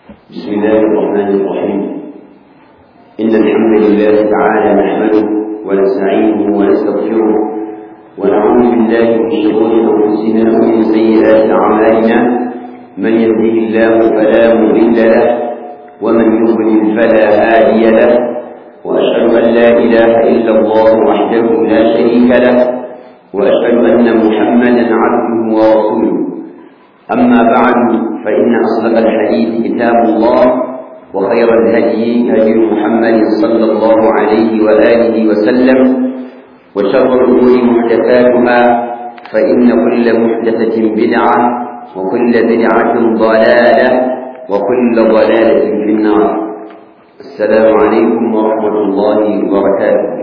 بسم الله الرحمن الرحيم إن الحمد لله تعالى نحمده ونستعينه ونستغفره ونعوذ بالله من شرور أنفسنا ومن سيئات أعمالنا من يهده الله فلا مضل له ومن يضلل فلا هادي له وأشهد أن لا إله إلا الله وحده لا شريك له وأشهد أن محمدا عبده ورسوله أما بعد فإن أصدق الحديث كتاب الله وخير الهدي هدي محمد صلى الله عليه وآله وسلم وشر الأمور محدثاتها فإن كل محدثة بدعة وكل بدعة ضلالة وكل ضلالة في النار السلام عليكم ورحمة الله وبركاته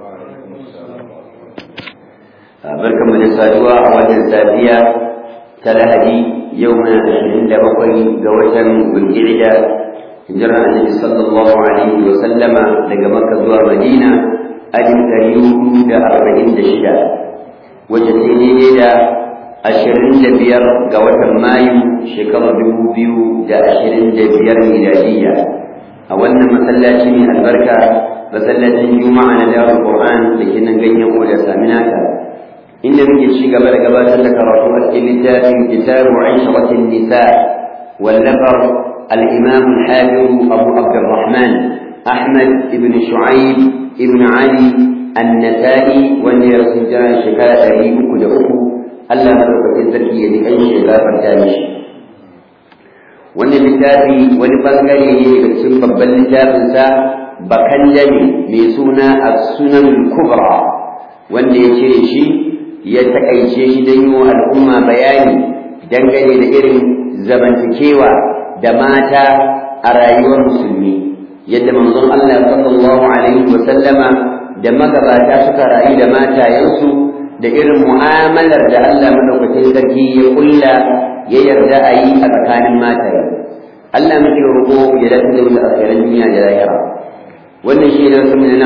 barkan mu da saduwa a wannan safiya ta lahadi yau na ashirin da bakwai ga watan bulgirda hijirar annabi sallallahu alaihi wa sallama daga makka zuwa madina alif ɗari hudu da arba'in da shida wacce ta daidai da ashirin da biyar ga watan mayu shekarar dubu biyu da ashirin da biyar miladiyya a wannan masallaci mai albarka masallacin juma'a na darul qur'an da ke nan ganyen oda saminaka inda muke ci gaba da gabatar da karatu a cikin littafin kitabu aisharatin nisa wallafar al-imam al-hafiz abu abdurrahman ahmad ibn shu'aib ibn ali an-nasa'i wanda ya rasu jira shekara ɗari uku da uku Allah madaukakin sarki ya ji kan shi ya gafarta mishi wannan littafi wani bangare ne daga cikin babban littafinsa bakan jami mai suna as-sunan kubra wanda ya cire shi ya takaice shi don yi wa al'umma bayani dangane da irin zamantakewa da mata a rayuwar musulmi yadda manzon Allah sallallahu alaihi wa sallama da magabata suka rayu da matayensu da irin mu'amalar da Allah madaukakin sarki ya kulla ya yarda a yi a tsakanin mataye Allah muke roƙo ya dace da mu a tsakanin duniya da lahira wannan shi ne sun na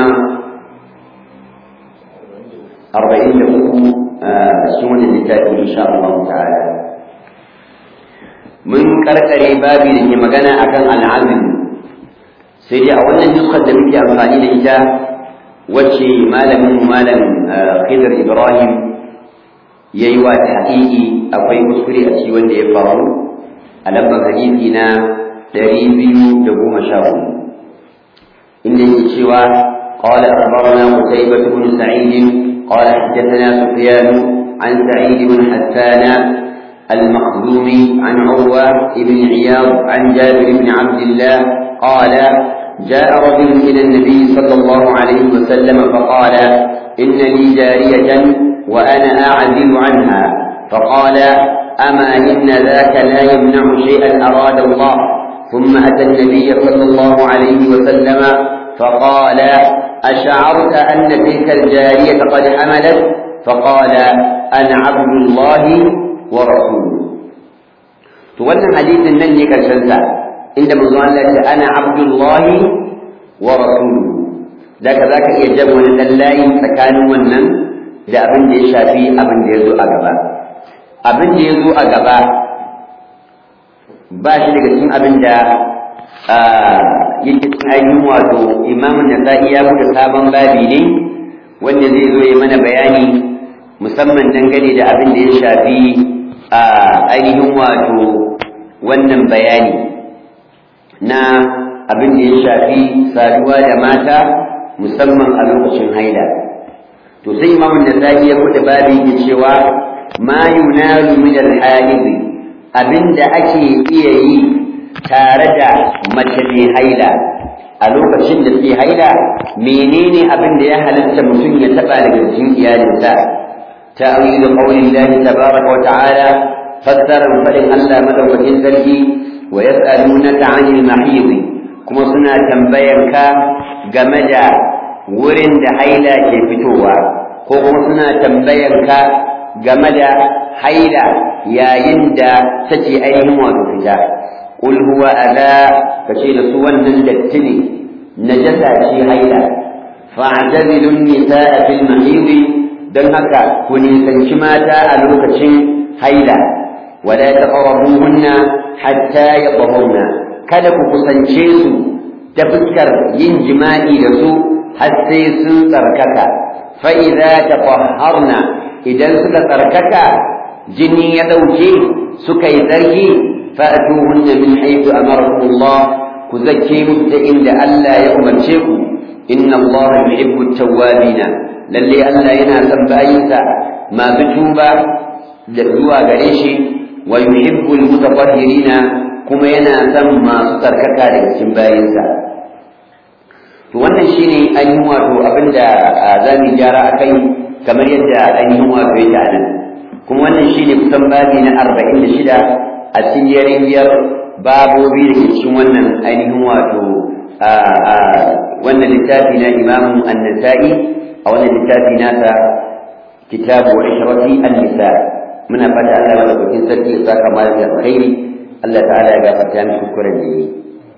arba'in da uku a cikin wannan littafi insha Allah ta'ala mun karkare babi da ke magana akan al'azim sai dai a wannan nuskar da muke amfani da ita wacce malamin malam Khidir Ibrahim ya yi wa tahqiqi akwai kuskure a cikin wanda ya faru a lambar hadisi na ɗari biyu da goma sha hudu inda yake cewa قال أخبرنا قتيبة بن سعيد قال حدثنا سفيان عن سعيد بن حسان المخزومي عن عروة بن عياض عن جابر بن عبد الله قال جاء رجل إلى النبي صلى الله عليه وسلم فقال إن لي جارية وأنا أعزل عنها فقال أما إن ذاك لا يمنع شيئا أراد الله ثم أتى النبي صلى الله عليه وسلم فقال أشعرت أن تلك الجارية قد حملت فقال أنا عبد الله ورسوله تولى حديث من كالشنسة عندما قال أنا عبد الله ورسوله ذاك ذاك يجب أن الله سكان ونن da abin da ya shafi abin da ya zo a gaba abin da ya zo a gaba ba shi daga cikin abin da yake cikin ainihin wato imamun nasa'i ya buɗe sabon babi ne wanda zai zo ya mana bayani musamman dangane da abin da ya shafi a ainihin wato wannan bayani na abin da ya shafi saduwa da mata musamman a lokacin haila to sai imamun nasa'i ya buɗe babi ya cewa ma yunalu min al-halid abinda ake iya yi tare da mace mai haila a lokacin da take haila menene abin da ya halatta mutum ya taba daga cikin iyalinsa ta'awil qawli Allah tabaraka wa ta'ala fassarar fadin Allah madaukakin sarki wa yas'alunaka 'anil mahid kuma suna tambayar ka game da wurin da haila ke fitowa ko kuma suna tambayar ka game da haila yayin da take ainihin wato fita قل هو أذى فشيل سوى الدتني نجسة في هيلا فاعتزلوا النساء في المحيض دل هكا كوني سنشماتا ألوكة هيلا ولا تقربوهن حتى يطهرن kada ku kusance su ta fuskar yin jima'i da su har sai sun tsarkaka fa idza tatahharna idan suka tsarkaka jini ya dauke suka yi tsarki fa'tuhunna min haythu amarakum Allah ku zakke musu ta inda Allah ya umarce ku inna Allah yuhibbu at-tawwabina lalle Allah yana son bayinsa masu tuba da zuwa gare shi wa yuhibbu al-mutatahhirina kuma yana son masu tsarkaka daga cikin bayinsa to wannan shine ainihin wato abinda za mu gyara akai kamar yadda ainihin wato yake a nan kuma wannan shine kusan babi na arba'in da shida a cikin yariyar babobi da ke cikin wannan ainihin wato wannan littafi na imamu an-nasa'i a wannan littafi nasa kitabu ishrati an-nisa muna fata Allah ya madaukakin sarki ya saka malam da alkhairi Allah ta'ala ya gafarta mishi kuskuren da yi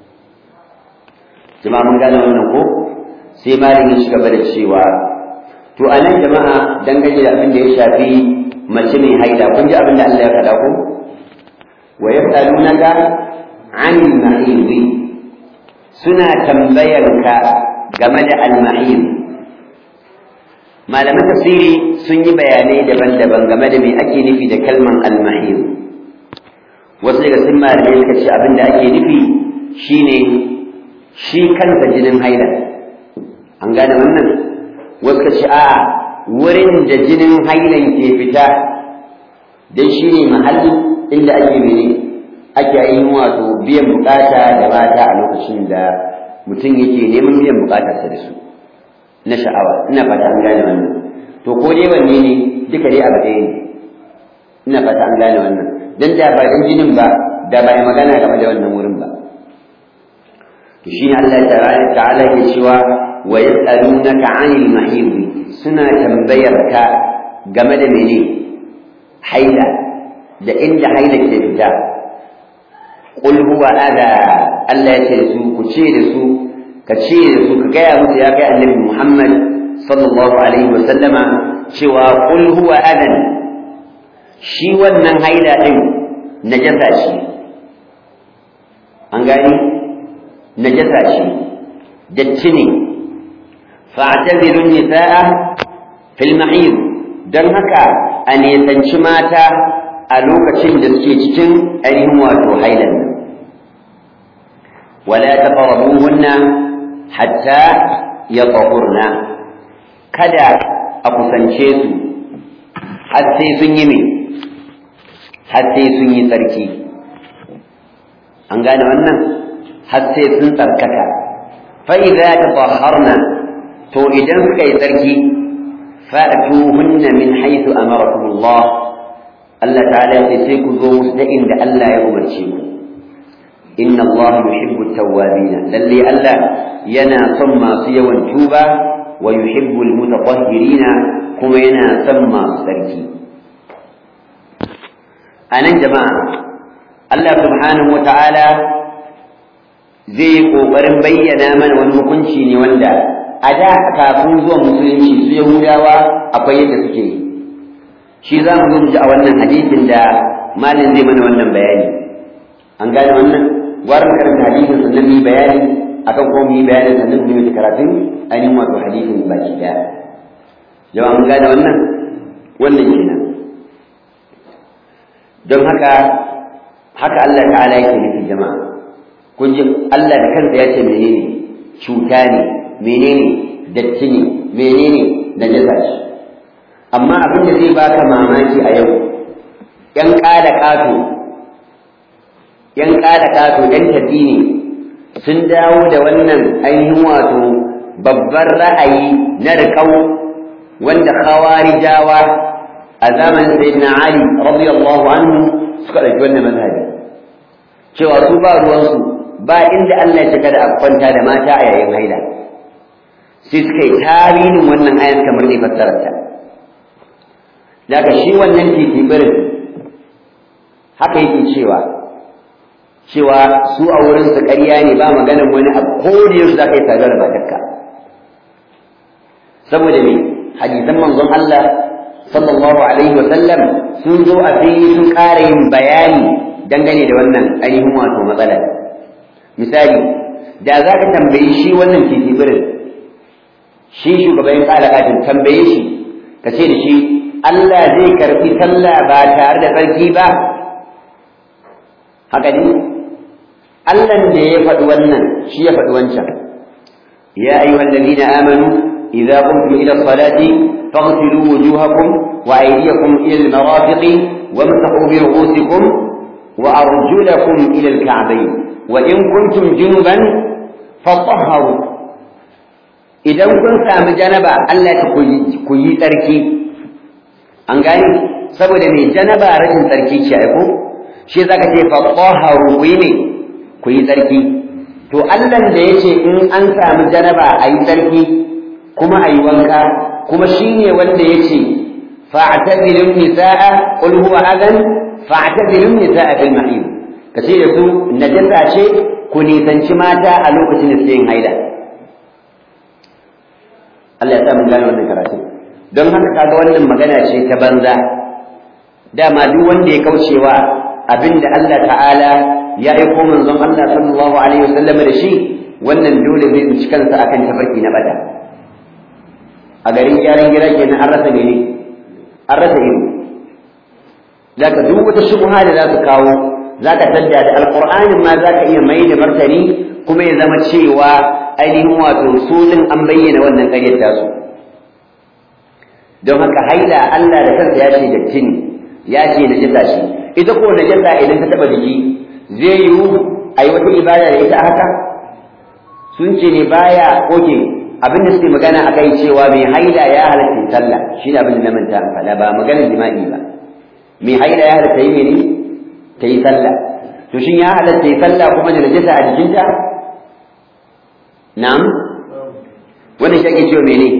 jama'a mun gane wannan ko sai malam ya shiga da cewa to a nan jama'a dangane da abin da ya shafi mace mai haida kun ji abin da Allah ya faɗa ko wa yas'alunaka 'anil mahid suna tambayar ka game da al-mahid malaman tafsiri sun yi bayanai daban-daban game da me ake nufi da kalman al-mahid wasu daga sun malamai suka ce abin da ake nufi shine shi kansa jinin haila an gane wannan wasu ka ce a wurin da jinin hailan ke fita dan shi ne mahallin inda ake mene ake yin wato biyan bukata da mata a lokacin da mutum yake neman biyan bukatarsa da su na sha'awa ina fata an gane wannan to ko dai wanne ne duka dai abu ɗaya ne ina fata an gane wannan dan da ba dan jinin ba da ba ya magana game da wannan wurin ba to shine Allah ta'ala ke cewa wa yas'alunaka 'anil mahid suna tambayar ka game da mene haila da inda haila ke fita qul huwa adha Allah ya ce su ku ce da su ka ce da su ka gaya musu ya kai annabi Muhammad sallallahu alaihi wa sallama cewa qul huwa adan shi wannan haila din najasa shi an gani najasa shi datti ne fa'tazilu nisaa fil mahid dan haka a nesanci mata a lokacin da suke cikin ainihin wato hailan nan wala taqrabuhunna hatta yatahurna kada a kusance su har sai sun yi me har sai sun yi tsarki an gane wannan har sai sun tsarkaka fa idza tatahharna to idan suka yi tsarki fa'tuhunna min haythu amarakum Allah Allah ta'ala ya sai ku zo musu da inda Allah ya umarce ku inna Allah yuhibbu at-tawwabin lalle Allah yana son masu yawan tuba wa yuhibbu al-mutatahhirin kuma yana son masu tsarki anan jama'a Allah subhanahu wa ta'ala zai yi ƙoƙarin bayyana mana wani hukunci ne wanda a da kafin zuwa musulunci su yahudawa akwai yadda suke yi shi za mu zo mu ji a wannan hadisin da malin zai mana wannan bayani an gane wannan gwara mu karanta hadisin sannan mu yi bayani akan ko mu yi bayani sannan mu yi karatun ainihin wato hadisin baki daya jama'a mun gane wannan wannan kenan don haka haka Allah ta'ala yake nufi jama'a kun ji Allah da kansa ya ce menene cuta ne menene datti ne menene najasa ce amma abin da zai baka mamaki a yau yan ƙada ƙato yan ƙada ƙato yan tafi ne sun dawo da wannan ainihin wato babban ra'ayi na riƙau wanda khawarijawa a zamanin sayyidina Ali radiyallahu anhu suka ɗauki wannan mazhabi cewa su ba ruwansu ba inda Allah ya cika da kwanta da mata a yayin haila sai suka yi tarihin wannan ayat kamar ne fassararta daga shi wannan titibirin haka yake cewa cewa su a wurin su ƙarya ne ba maganin wani abu ko da yaushe za ka yi tare da matarka saboda me hadisan manzon Allah sallallahu alaihi wa sallam sun zo a fili sun ƙara yin bayani dangane da wannan ainihin wato matsala misali da za ka tambayi shi wannan titibirin shi shugaban kalakatin tambaye shi ka ce da shi Allah zai karfi sallah ba tare da tsarki ba haka ne Allahn da ya faɗi wannan shi ya faɗi wancan ya ayyuhal ladina amanu idza qumtum ila salati faghsilu wujuhakum wa aydiyakum ila al-marafiqi wamsahu bi ru'usikum wa arjulakum ila al-ka'bayn wa in kuntum junuban fatahharu idan kun sami janaba Allah ya ku yi tsarki an gani saboda mai janaba rashin tsarki ce ai ko shi zaka ce fatahharu ku yi ne ku yi tsarki to Allah da yace in an sami janaba a yi tsarki kuma a yi wanka kuma shine wanda yace fa'tazilun nisaa qul huwa adan fa'tazilun nisaa fil mahid kace da su najasa ce ku nisanci mata a lokacin da suke yin haila Allah ya sa mun gane wannan karatu don haka kaga wannan magana ce ta banza dama duk wanda ya kaucewa abinda Allah ta'ala ya aiko manzon Allah sallallahu alaihi wasallam da shi wannan dole zai tsinci kansa akan tafarki na bada a garin gyaran gira kenan an rasa mene an rasa ido zaka duk wata shubha da za su kawo zaka tadda da alqur'anin ma zaka iya mai da martani kuma ya zama cewa ainihin wato sunan an bayyana wannan ƙaryar tasu don haka haila Allah da kansa ya ce da tini ya ce na jasa shi ita ko na jasa idan ta taba jiki zai yiwu a yi wata ibada da ita haka sun ce ne baya oke abin da suke magana a kai cewa mai haila ya halatta sallah shi ne abin da na manta faɗa ba maganar jima'i ba mai haila ya halatta yi mene ta yi sallah to shin ya halatta yi sallah kuma da najasa a jikinta na'am wannan shi ake cewa mene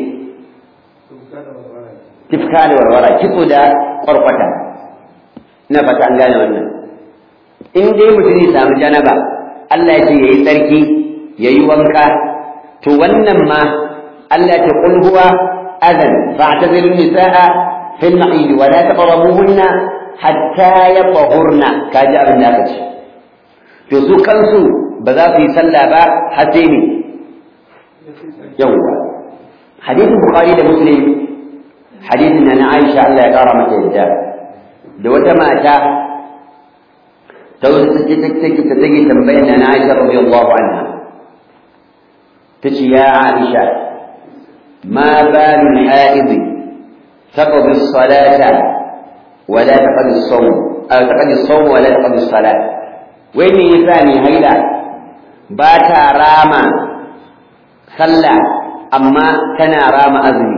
tifka da warwara kitso da kwarkwata ina fata an gane wannan in dai mutum ya samu janaba Allah ya ce yayi tsarki yayi wanka to wannan ma Allah ya ce qul huwa adan fa'tazilu nisaa fil mahid wa la taqrabuhunna hatta yatahurna kaji abin da aka ce to su kansu ba za su yi sallah ba har sai ne yawwa hadisin bukhari da muslim hadisin na Aisha Allah ya kara mata yadda da wata mata ta wasu take take ta take tambayar na Aisha radiyallahu anha tace ya Aisha ma balul haid taqdi as-salata wa la taqdi as-sawm aw taqdi as-sawm wa la taqdi as-salat wai me yasa ni haila ba ta rama sallah amma tana rama azumi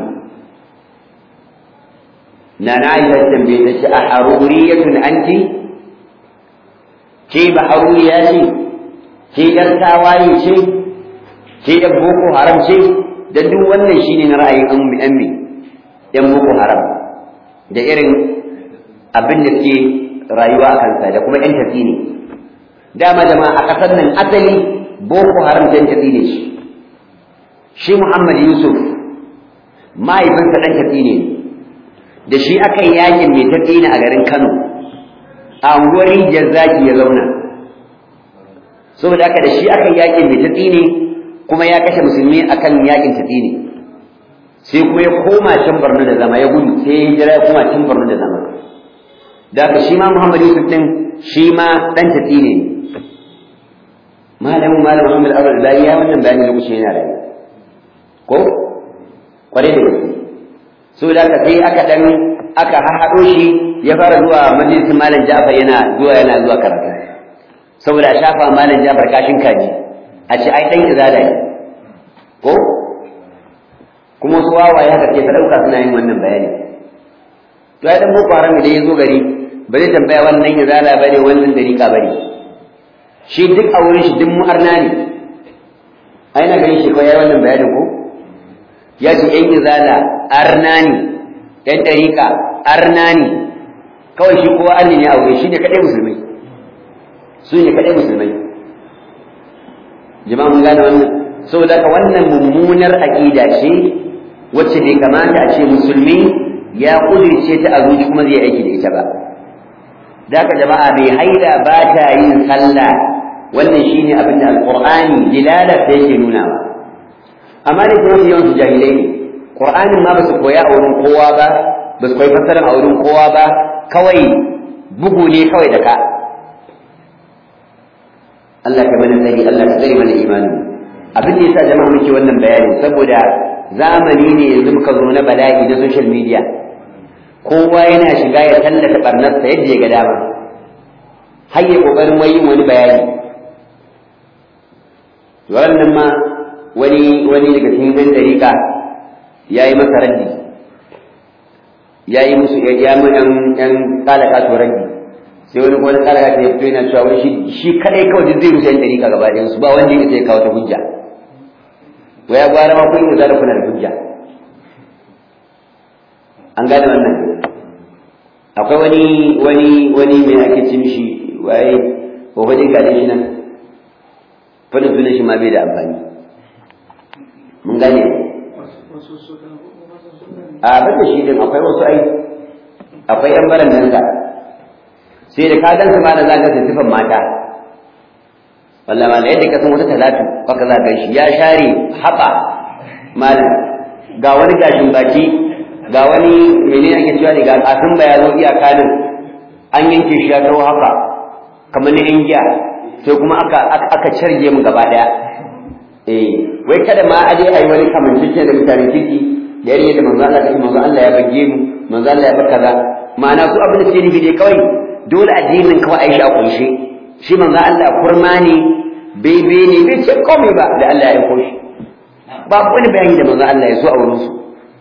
na na yi tambaye ta ce a haruriyatun anti ce ba haruriya ce ce yar tawaye ce ce yar boko haram ce da duk wannan shine na ra'ayin an mu yan yan boko haram da irin abin da suke rayuwa a kansa da kuma yan tafi ne dama jama'a a ƙasar nan asali boko haram yan tafi ne shi shi muhammad yusuf mahaifinsa ɗan tafi ne da shi aka yi yakin mai tafi ne a garin kano a unguwar rijiyar zaki ya zauna saboda haka da shi aka yi yakin mai tafi ne kuma ya kashe musulmi akan yakin tafi ne sai kuma ya koma can barno da zama ya gudu sai ya jira ya koma can barno da zama da haka shi ma muhammad yusuf ɗin shi ma ɗan tafi ne malamin malam muhammad abdul bari ya wannan bayani lokacin yana rayu ko kwarai da gaske so da aka sai aka dan aka haɗo shi ya fara zuwa majalisin malam Ja'far yana zuwa yana zuwa karatu saboda a shafa malam Ja'far kashin kaji a ce ai dan izala ne ko kuma su wawaye haka ke ta dauka suna yin wannan bayani to ai dan boko haram idan ya zo gari ba zai tambaya wannan izala bane wannan dariƙa bane shi duk a wurin shi duk mu'arna ne ai na ganin shi ko yayi wannan bayanin ko ya ce ‘yan izala arnani ‘yan ɗariƙa arnani kawai shi kowa arni ne a wuri shi ne kaɗai musulmai su ne kaɗai musulmai jama'a mun gane wannan saboda ka wannan mummunar aƙida ce wacce bai kamata a ce musulmi ya kudirce ta a zuci kuma zai aiki da ita ba da haka jama'a bai haila ba ta yin sallah wannan shine abin da alqur'ani dilalar da yake nunawa amma da kuma yawan su jahilai ne qur'anin ma ba su koya a wurin kowa ba ba su koyi fassara a wurin kowa ba kawai bugu ne kawai da ka Allah ka mana tsari Allah ka tsare mana imanin abin da yasa jama'a muke wannan bayani saboda zamani ne yanzu muka zo na bala'i na social media kowa yana shiga ya tallata barnarsa yadda ya ga dama har ya kokarin wai yin wani bayani wannan ma wani wani daga cikin ɗan dariƙa ya yi masa raddi ya yi musu ya mu ɗan ɗan ƙalaka to raddi sai wani wani ƙalaka ta fito yana cewa wani shi kaɗai kawai duk zai rushe ɗan dariƙa gaba ɗayan su ba wanda ya sai kawo ta hujja to ya gwara ma kun yi da kuna da hujja an gane wannan akwai wani wani wani mai ake ce mishi waye ko wani gane shi nan fadin sunan shi ma bai da amfani mun gane a bata shi din akwai wasu ai akwai yan baran nan sai da ka gansu ma da za ka sifan mata wallah ma yadda ka san wata talatu haka za ka shi ya share haɓa malam ga wani gashin baki ga wani menene ake cewa ne ga kafin ba ya zo iyaka nan an yanke shi ya taho haka kamar na giya sai kuma aka aka carge mu gaba daya eh wai kada ma aje ai wani kamancin da mutane ciki da yare da manzo Allah da manzo Allah ya bage mu manzo Allah ya baka za ma'ana su abin da suke nufi ne kawai dole addinin kawai ai shi a kunshe shi manzo Allah kurma ne bebe ne bai ce komai ba da Allah ya aiko shi babu wani bayani da manzo Allah ya so a wurin su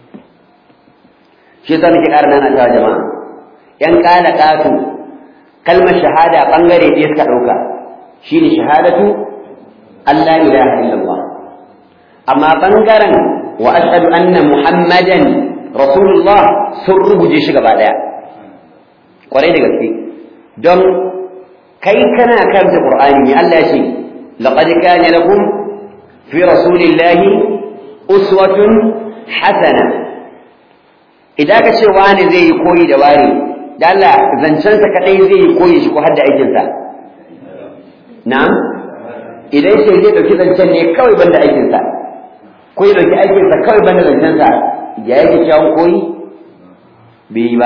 shi yasa muke ƙara nana ta jama'a yan kala katu kalmar shahada bangare ɗaya suka ɗauka shine shahadatu Allah ilaha illallah amma bangaren wa ashhadu anna muhammadan rasulullah sun rubuje shi gaba ɗaya kwarai da gaske don kai kana karanta qur'ani ne Allah ya ce laqad kana lakum fi rasulillahi uswatun hasana idan ka ce wani zai yi koyi da wani da Allah zancensa kadai zai yi koyi shi ko har da aikinsa na'am idan sai zai dauki zancen ne kawai banda aikinsa ko ya dauki aikinsa kawai banda zancensa ya yake kyawun koyi bai yi ba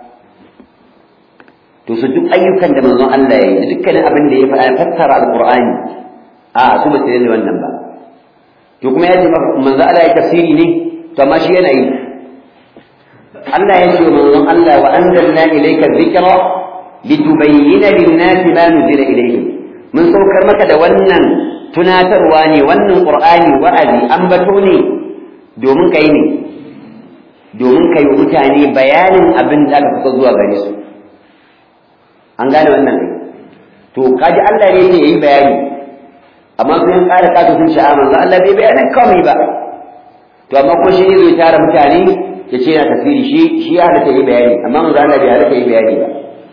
to su duk ayyukan da manzon Allah ya yi da dukkanin abin da ya faɗa fassara alqur'ani a su ba su yi wannan ba to kuma ya ce manzon Allah ya tafsiri ne to amma shi yana yi Allah ya ce manzon Allah wa anzalna ilayka dhikra litubayyana lin-nasi ma nuzila ilayhim mun saukar maka da wannan tunatarwa ne wannan qur'ani wa'azi ambato ne domin kai ne domin kai mutane bayanin abin da aka fito zuwa gare su an gane wannan to kaji Allah ne yayi bayani amma sun ƙara kato sun sha'a manzo Allah bai bayanin komai ba to amma ko shi ne zai tara mutane ya ce yana tafsiri shi shi ya halatta yi bayani amma manzo Allah bai halatta yi bayani ba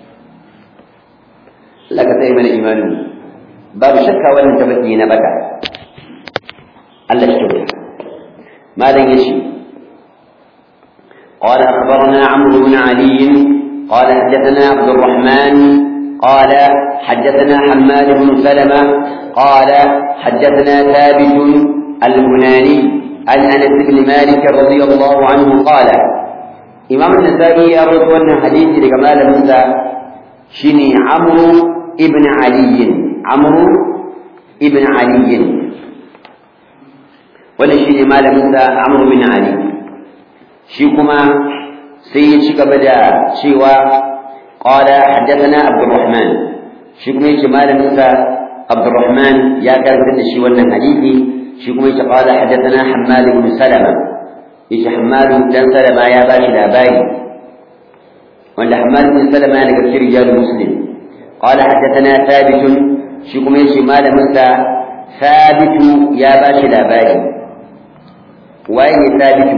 Allah ka tsaye mana imanin babu shakka wannan tabbaki na bata Allah shi kyauta malam yace قال أخبرنا عمرو بن علي قال حدثنا عبد الرحمن قال حدثنا حماد بن سلمة قال حدثنا ثابت البناني عن انس بن مالك رضي الله عنه قال امام النسائي يروي ان حديث لكمال موسى شني عمرو ابن علي عمرو ابن علي ولا شني مال موسى عمرو بن علي shi kuma sai ya ci gaba da cewa qala haddathana abdurrahman shi kuma yace malamin sa abdurrahman ya karanta da shi wannan hadisi shi kuma yace qala hadathana hammad ibn salama yace hammad dan salama ya bashi labari wanda hammad ibn salama daga cikin rijal muslim qala hadathana thabit shi kuma yace malamin sa thabit ya bashi labari waye ne thabit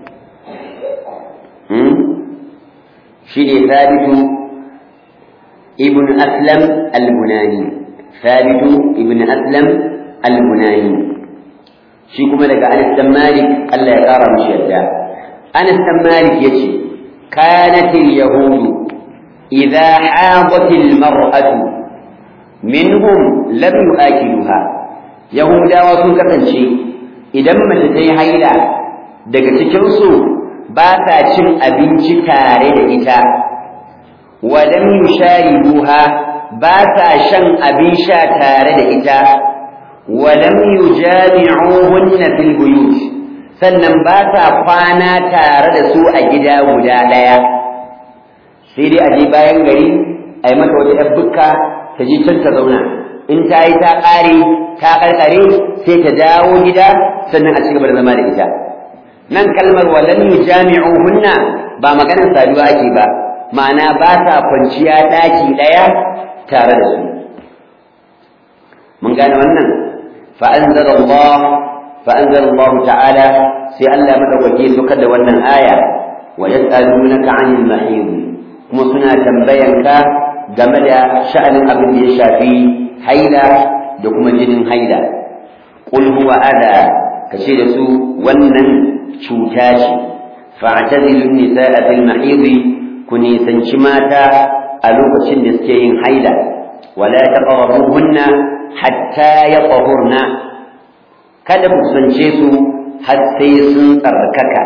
hmm shi ne thabit ibn aslam al-bunani thabit ibn aslam al-bunani shi kuma daga Anas dan Malik Allah ya kara mishi yadda Anas dan Malik yace kanat al-yahud idha hadat al-mar'atu minhum lam yu'akiluha yahudawa sun kasance idan mace ta yi haila daga cikin su ba ta cin abinci tare da ita wa lam yusharibuha ba ta shan abin sha tare da ita wa lam yujami'uhunna fil buyut sannan ba ta kwana tare da su a gida guda ɗaya sai dai a je bayan gari a yi mata wata ‘yar bukka ta je can ta zauna in ta yi ta ƙare ta ƙarƙare sai ta dawo gida sannan a cigaba da zama da ita nan kalmar walan jami'u hunna ba maganar saduwa ake ba ma'ana ba sa kwanciya ɗaki ɗaya tare da su mun gane wannan fa'anzara Allah فأنزل الله تعالى في ألا مدوكي سكد ونن آية ويسألونك عن المحيض كما سنا تنبينك جمد شأن أبن يشافي حيلة دكما جن حيلة قل هو أذى كشير سوء ونن شوتاشي فاعتزلوا النساء في المحيض كني سنشماتا ألوك شندسكين حيلة ولا تقربوهن حتى يطهرن kada ku kusance su har sai sun tsarkaka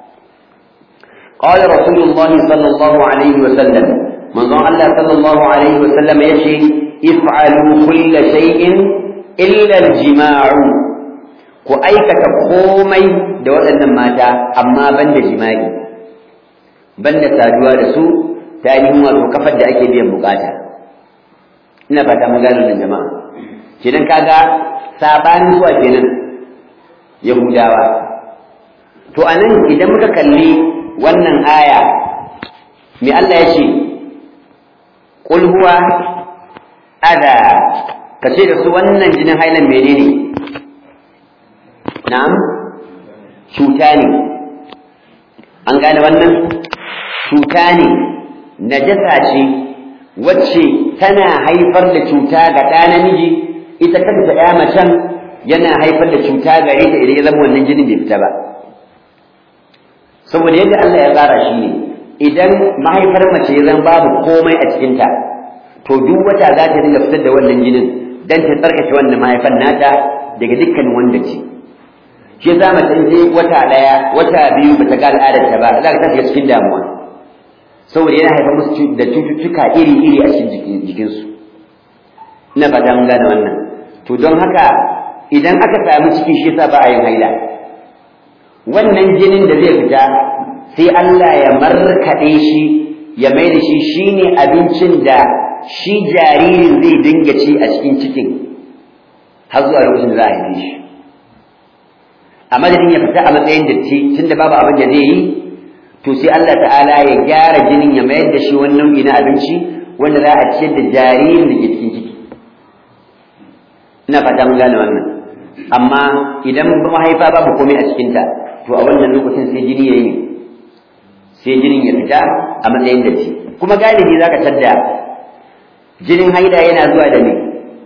qala rasulullahi sallallahu alaihi wa sallam manzon Allah sallallahu alaihi wa sallam yace if'alu kull shay'in illa al-jima'u ku aikata komai da waɗannan mata amma banda jima'i banda saduwa da su ta ainihin wato kafar da ake biyan bukata ina fata mun gano nan jama'a kenan kaga sabanin zuwa kenan Yahudawa. To a nan idan muka kalli wannan aya, me Allah ya ce, Ƙul huwa ada, ka ce da su wannan jinin hailan menene? Na'am? Cuta ne. An gane wannan? Cuta ne, najasa ce, wacce tana haifar da cuta ga ɗa namiji, ita kanta ɗaya macen yana haifar da cuta gare ta idan ya zama wannan jinin bai fita ba saboda yadda Allah ya tsara shi ne idan mahaifar mace ya zama babu komai a cikinta to duk wata za ta dinga fitar da wannan jinin dan ta tsarkake wannan mahaifar nata daga dukkanin wanda ce shi za mace in wata daya wata biyu bata ga al'adar ta ba za ka ta shiga cikin damuwa saboda yana haifar musu da cututtuka iri-iri a cikin jikinsu ina fata mun gane wannan to don haka idan aka samu ciki shi yasa ba a yin haila wannan jinin da zai fita sai Allah ya markaɗe shi ya mai da shi shine abincin da shi jaririn zai dinga ci a cikin cikin har zuwa lokacin da za a haife shi a madadin ya fita a matsayin datti tunda babu abin da zai yi to sai Allah ta'ala ya gyara jinin ya mayar da shi wani nau'i na abinci wanda za a ciyar da jaririn da ke cikin ciki ina fata mun gane wannan amma idan mahaifa babu komai a cikinta to a wannan lokacin sai jini ya yi sai jinin ya fita a matsayin da shi kuma galibi za ka tadda jinin haida yana zuwa da me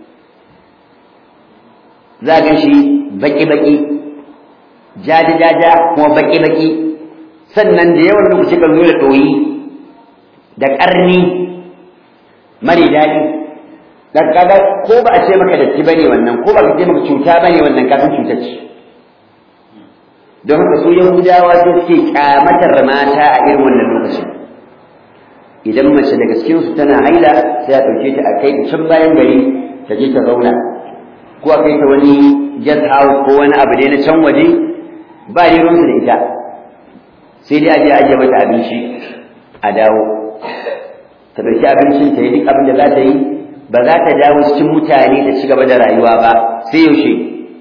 za gan shi baki-baki jaja-jaja kuma baki-baki sannan da yawan lokaci kan zo da ɗoyi da ƙarni mare daɗi dan kaga ko ba a ce maka datti bane wannan ko ba ka ce maka cuta bane wannan kafin cutar ce don haka su yahudawa su suke kyamatar mata a irin wannan lokacin idan mace daga cikin su tana haila sai a ɗauke ta a kai can bayan gari ta je ta zauna ko a kai ta wani guest house ko wani abu dai na can waje ba ne ruwansu da ita sai dai a je a ajiye mata abinci a dawo ta ɗauki abincin ta yi duk abin da za ta yi ba za ta dawo cikin mutane ta ci gaba da rayuwa ba sai yaushe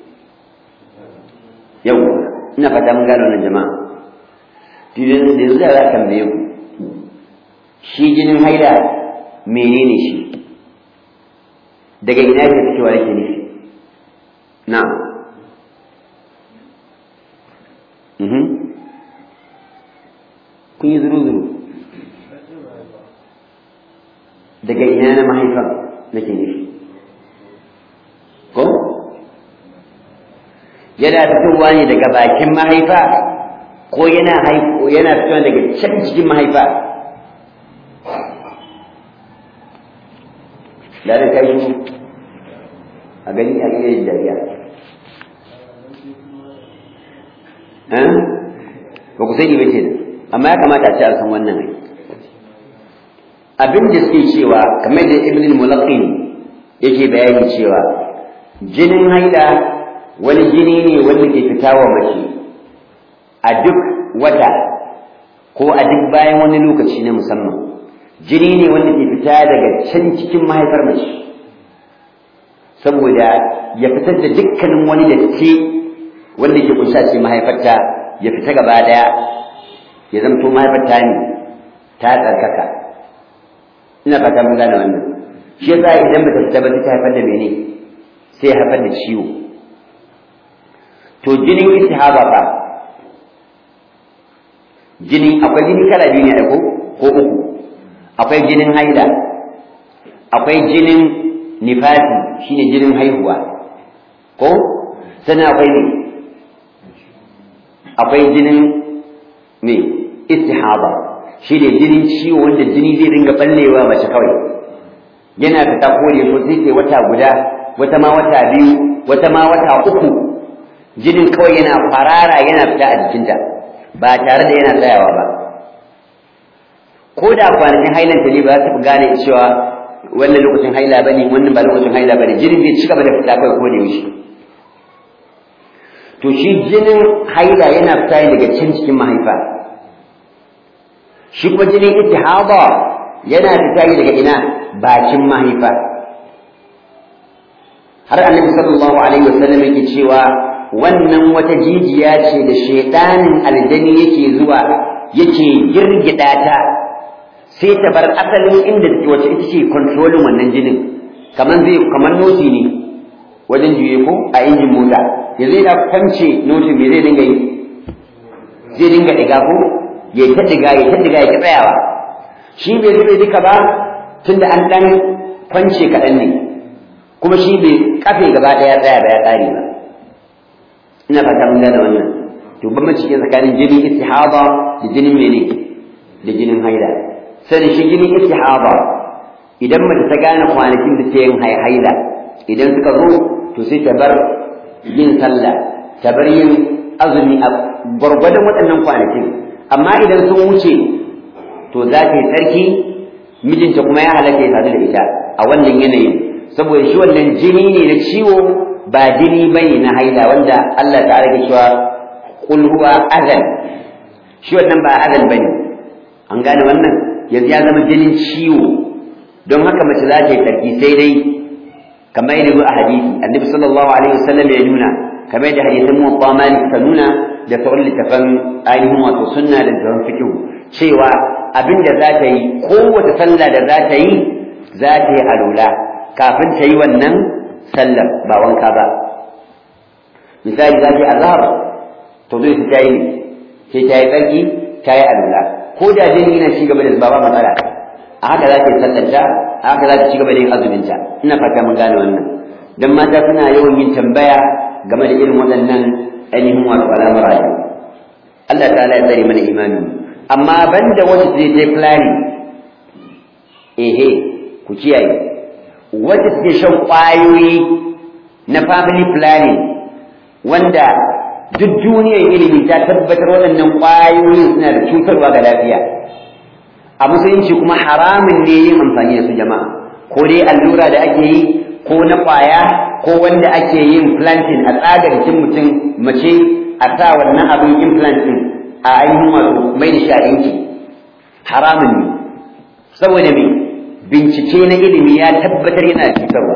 yau ina fata mun gano wannan jama'a tudin da yanzu za a tambaye ku shi jinin haila menene shi daga ina yake fitowa yake nufi na kun yi zuru-zuru daga ina na mahaifan nake nufi ko yana fitowa ne daga bakin mahaifa ko yana haifo yana fitowa daga can cikin mahaifa da da kai shi a gani a iya yin dariya ba ku sani ba ke amma ya kamata a ce an san wannan ai abin da suke cewa kamar da ibn al-mulaqqin yake bayani cewa jinin haila wani jini ne wanda ke fita wa mace a duk wata ko a duk bayan wani lokaci na musamman jini ne wanda ke fita daga can cikin mahaifar mace saboda ya fitar da dukkanin wani datti wanda ke kunsha ce mahaifarta ya fita gaba daya ya zamto mahaifarta ne ta tsarkaka ina fata mun gane wannan shi yasa idan bata fita ba ta haifar da mene sai ya haifar da ciwo to jinin istihaba fa jini akwai jini kala biyu ne ko ko uku akwai jinin haila akwai jinin nifasi shine jinin haihuwa ko sannan akwai ne akwai jinin me istihaba shi ne jinin ciwo wanda jini zai dinga ballewa mace kawai yana fita kore ko sai ke wata guda wata ma wata biyu wata ma wata uku jinin kawai yana farara yana fita a jikinta ba tare da yana tsayawa ba ko da kwanakin hailanta ne ba za ta fi gane cewa wannan lokacin haila ba ne wannan ba lokacin haila ba ne jinin bai ci gaba da fita kawai ko da yaushe to shi jinin haila yana fita daga can cikin mahaifa shi kuma jinin ittihaba yana fita daga ina bakin mahaifa har annabi sallallahu alaihi wasallam yake cewa wannan wata jijiya ce da shaidanin aljani yake zuwa yake girgida ta sai ta bar asalin inda take wace ita ce controlling wannan jinin kamar zai kamar noti ne wajen juye ko a injin mota ya zai da kwance notin me zai dinga yi zai dinga diga ko ya ta diga ya ta diga ya ta tsayawa shi bai zube duka ba tunda an dan kwance kaɗan ne kuma shi bai kafe gaba ɗaya tsaya ba ya tsare ba ina fata mun gane wannan to bambanci ke tsakanin jinin istihaba da jinin mene da jinin haila sai shi jinin istihaba idan mace ta gane kwanakin da ta yin haila idan suka zo to sai ta bar yin sallah ta bar yin azumi a gwargwadon waɗannan kwanakin amma idan sun wuce to za ta yi tsarki mijinta kuma ya halatta ya sadu da ita a wannan yanayin saboda shi wannan jini ne na ciwo ba jini bane na haila wanda Allah ta'ala ke cewa qul huwa adhan shi wannan ba adhan bane an gane wannan yanzu ya zama jinin ciwo don haka mace za ta yi tsarki sai dai kamar yadda a hadisi annabi sallallahu alaihi wasallam ya nuna kamar yadda hadisin muwatta malik ta nuna da sauran littafan ainihin wato sunna da littafan fiqh cewa abinda za ta yi kowace sallah da za ta yi za ta yi alula kafin ta yi wannan sallar ba wanka ba misali za ta yi azhar to zai ta yi sai ta yi tsarki ta yi alula ko da jini yana ci gaba da zuba ba matsala a haka za ta yi sallanta a haka za ta ci gaba da yin azuminta ina fata mun gane wannan dan mata suna yawan yin tambaya game da irin waɗannan ainihin wato al'amura ne Allah ta'ala ya tsare mana imani amma banda wanda zai je planning ehe ku kiyaye wanda suke shan ƙwayoyi na family planning wanda duk duniyar ilimi ta tabbatar waɗannan ƙwayoyin suna da cutarwa ga lafiya a musulunci kuma haramun ne yin amfani da su jama'a ko dai allura da ake yi ko na ƙwaya ko wanda ake yin planting a tsaga jikin mutum mace a sa wannan abin implanting a ainihin wato mai da shi a yanki haramun ne saboda me bincike na ilimi ya tabbatar yana cutarwa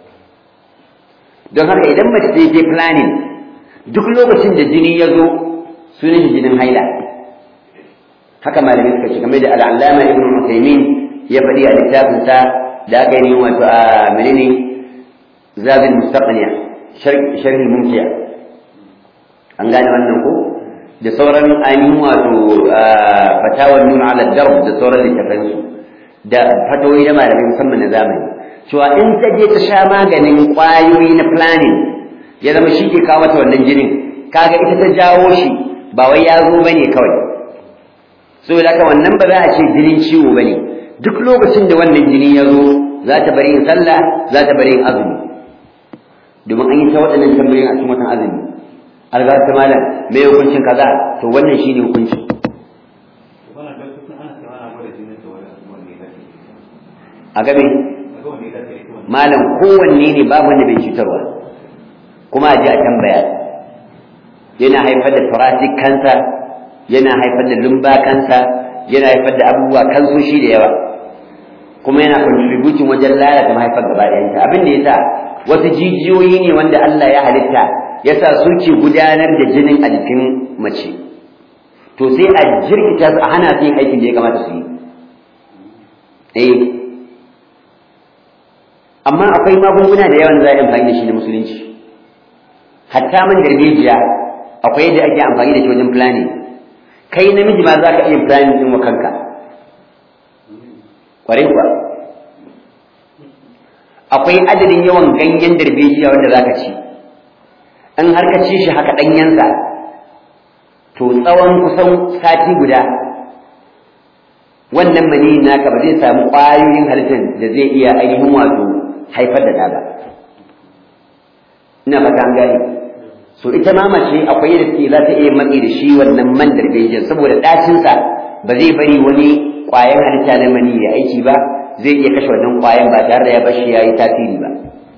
don haka idan mace ta je planning duk lokacin da jini ya zo sunan jinin haila haka malamai suka ce game da al'allama ibn Uthaymeen ya faɗi a littafinsa da aka yi wato a menene zabin mustaqniya sharhi mumkiya an gane wannan ko da sauran ainihin wato fatawar nuna ala darb da sauran littafansu da fatawoyi na malamai musamman na zamani cewa in ta je ta sha maganin ƙwayoyi na planning ya zama shi ke kawo mata wannan jinin kaga ita ta jawo shi ba wai ya zo bane kawai saboda haka wannan ba za a ce jinin ciwo bane duk lokacin da wannan jini ya zo za ta bari yin sallah za ta bari yin azumi domin an yi ta waɗannan tambayoyin a cikin watan azumi alga ta malam me hukuncin kaza to wannan shine hukunci a gabe malam kowanne ne babu wanda bai cutarwa kuma a ji a tambaya yana haifar da thoracic cancer yana haifar da lumba cancer yana haifar da abubuwa kansoshi da yawa kuma yana contributing wajen lalata mahaifar gaba ɗayanta abin da yasa wasu jijiyoyi ne wanda Allah ya halitta yasa suke gudanar da jinin a jikin mace to sai a jirkita su a hana su yin aikin da ya kamata su yi eh amma akwai magunguna da yawan za a yi amfani da shi na musulunci hatta man darbejiya akwai yadda ake amfani da shi wajen planning kai namiji ma za ka iya planning din wa kanka kwarai kuwa akwai adadin yawan ganyen darbejiya wanda za ka ci in har ka ci shi haka ɗanyensa to tsawon kusan sati guda wannan maniyin naka ba zai samu ƙwayoyin halittar da zai iya ainihin wato haifar da ɗa ba ina fata an gane so ita ma mace akwai yadda take za ta iya matsi da shi wannan man darbejin saboda ɗacinsa ba zai bari wani ƙwayan halitta na mani ya aiki ba zai iya kashe wannan ƙwayan ba tare da ya bashi ya yi tasiri ba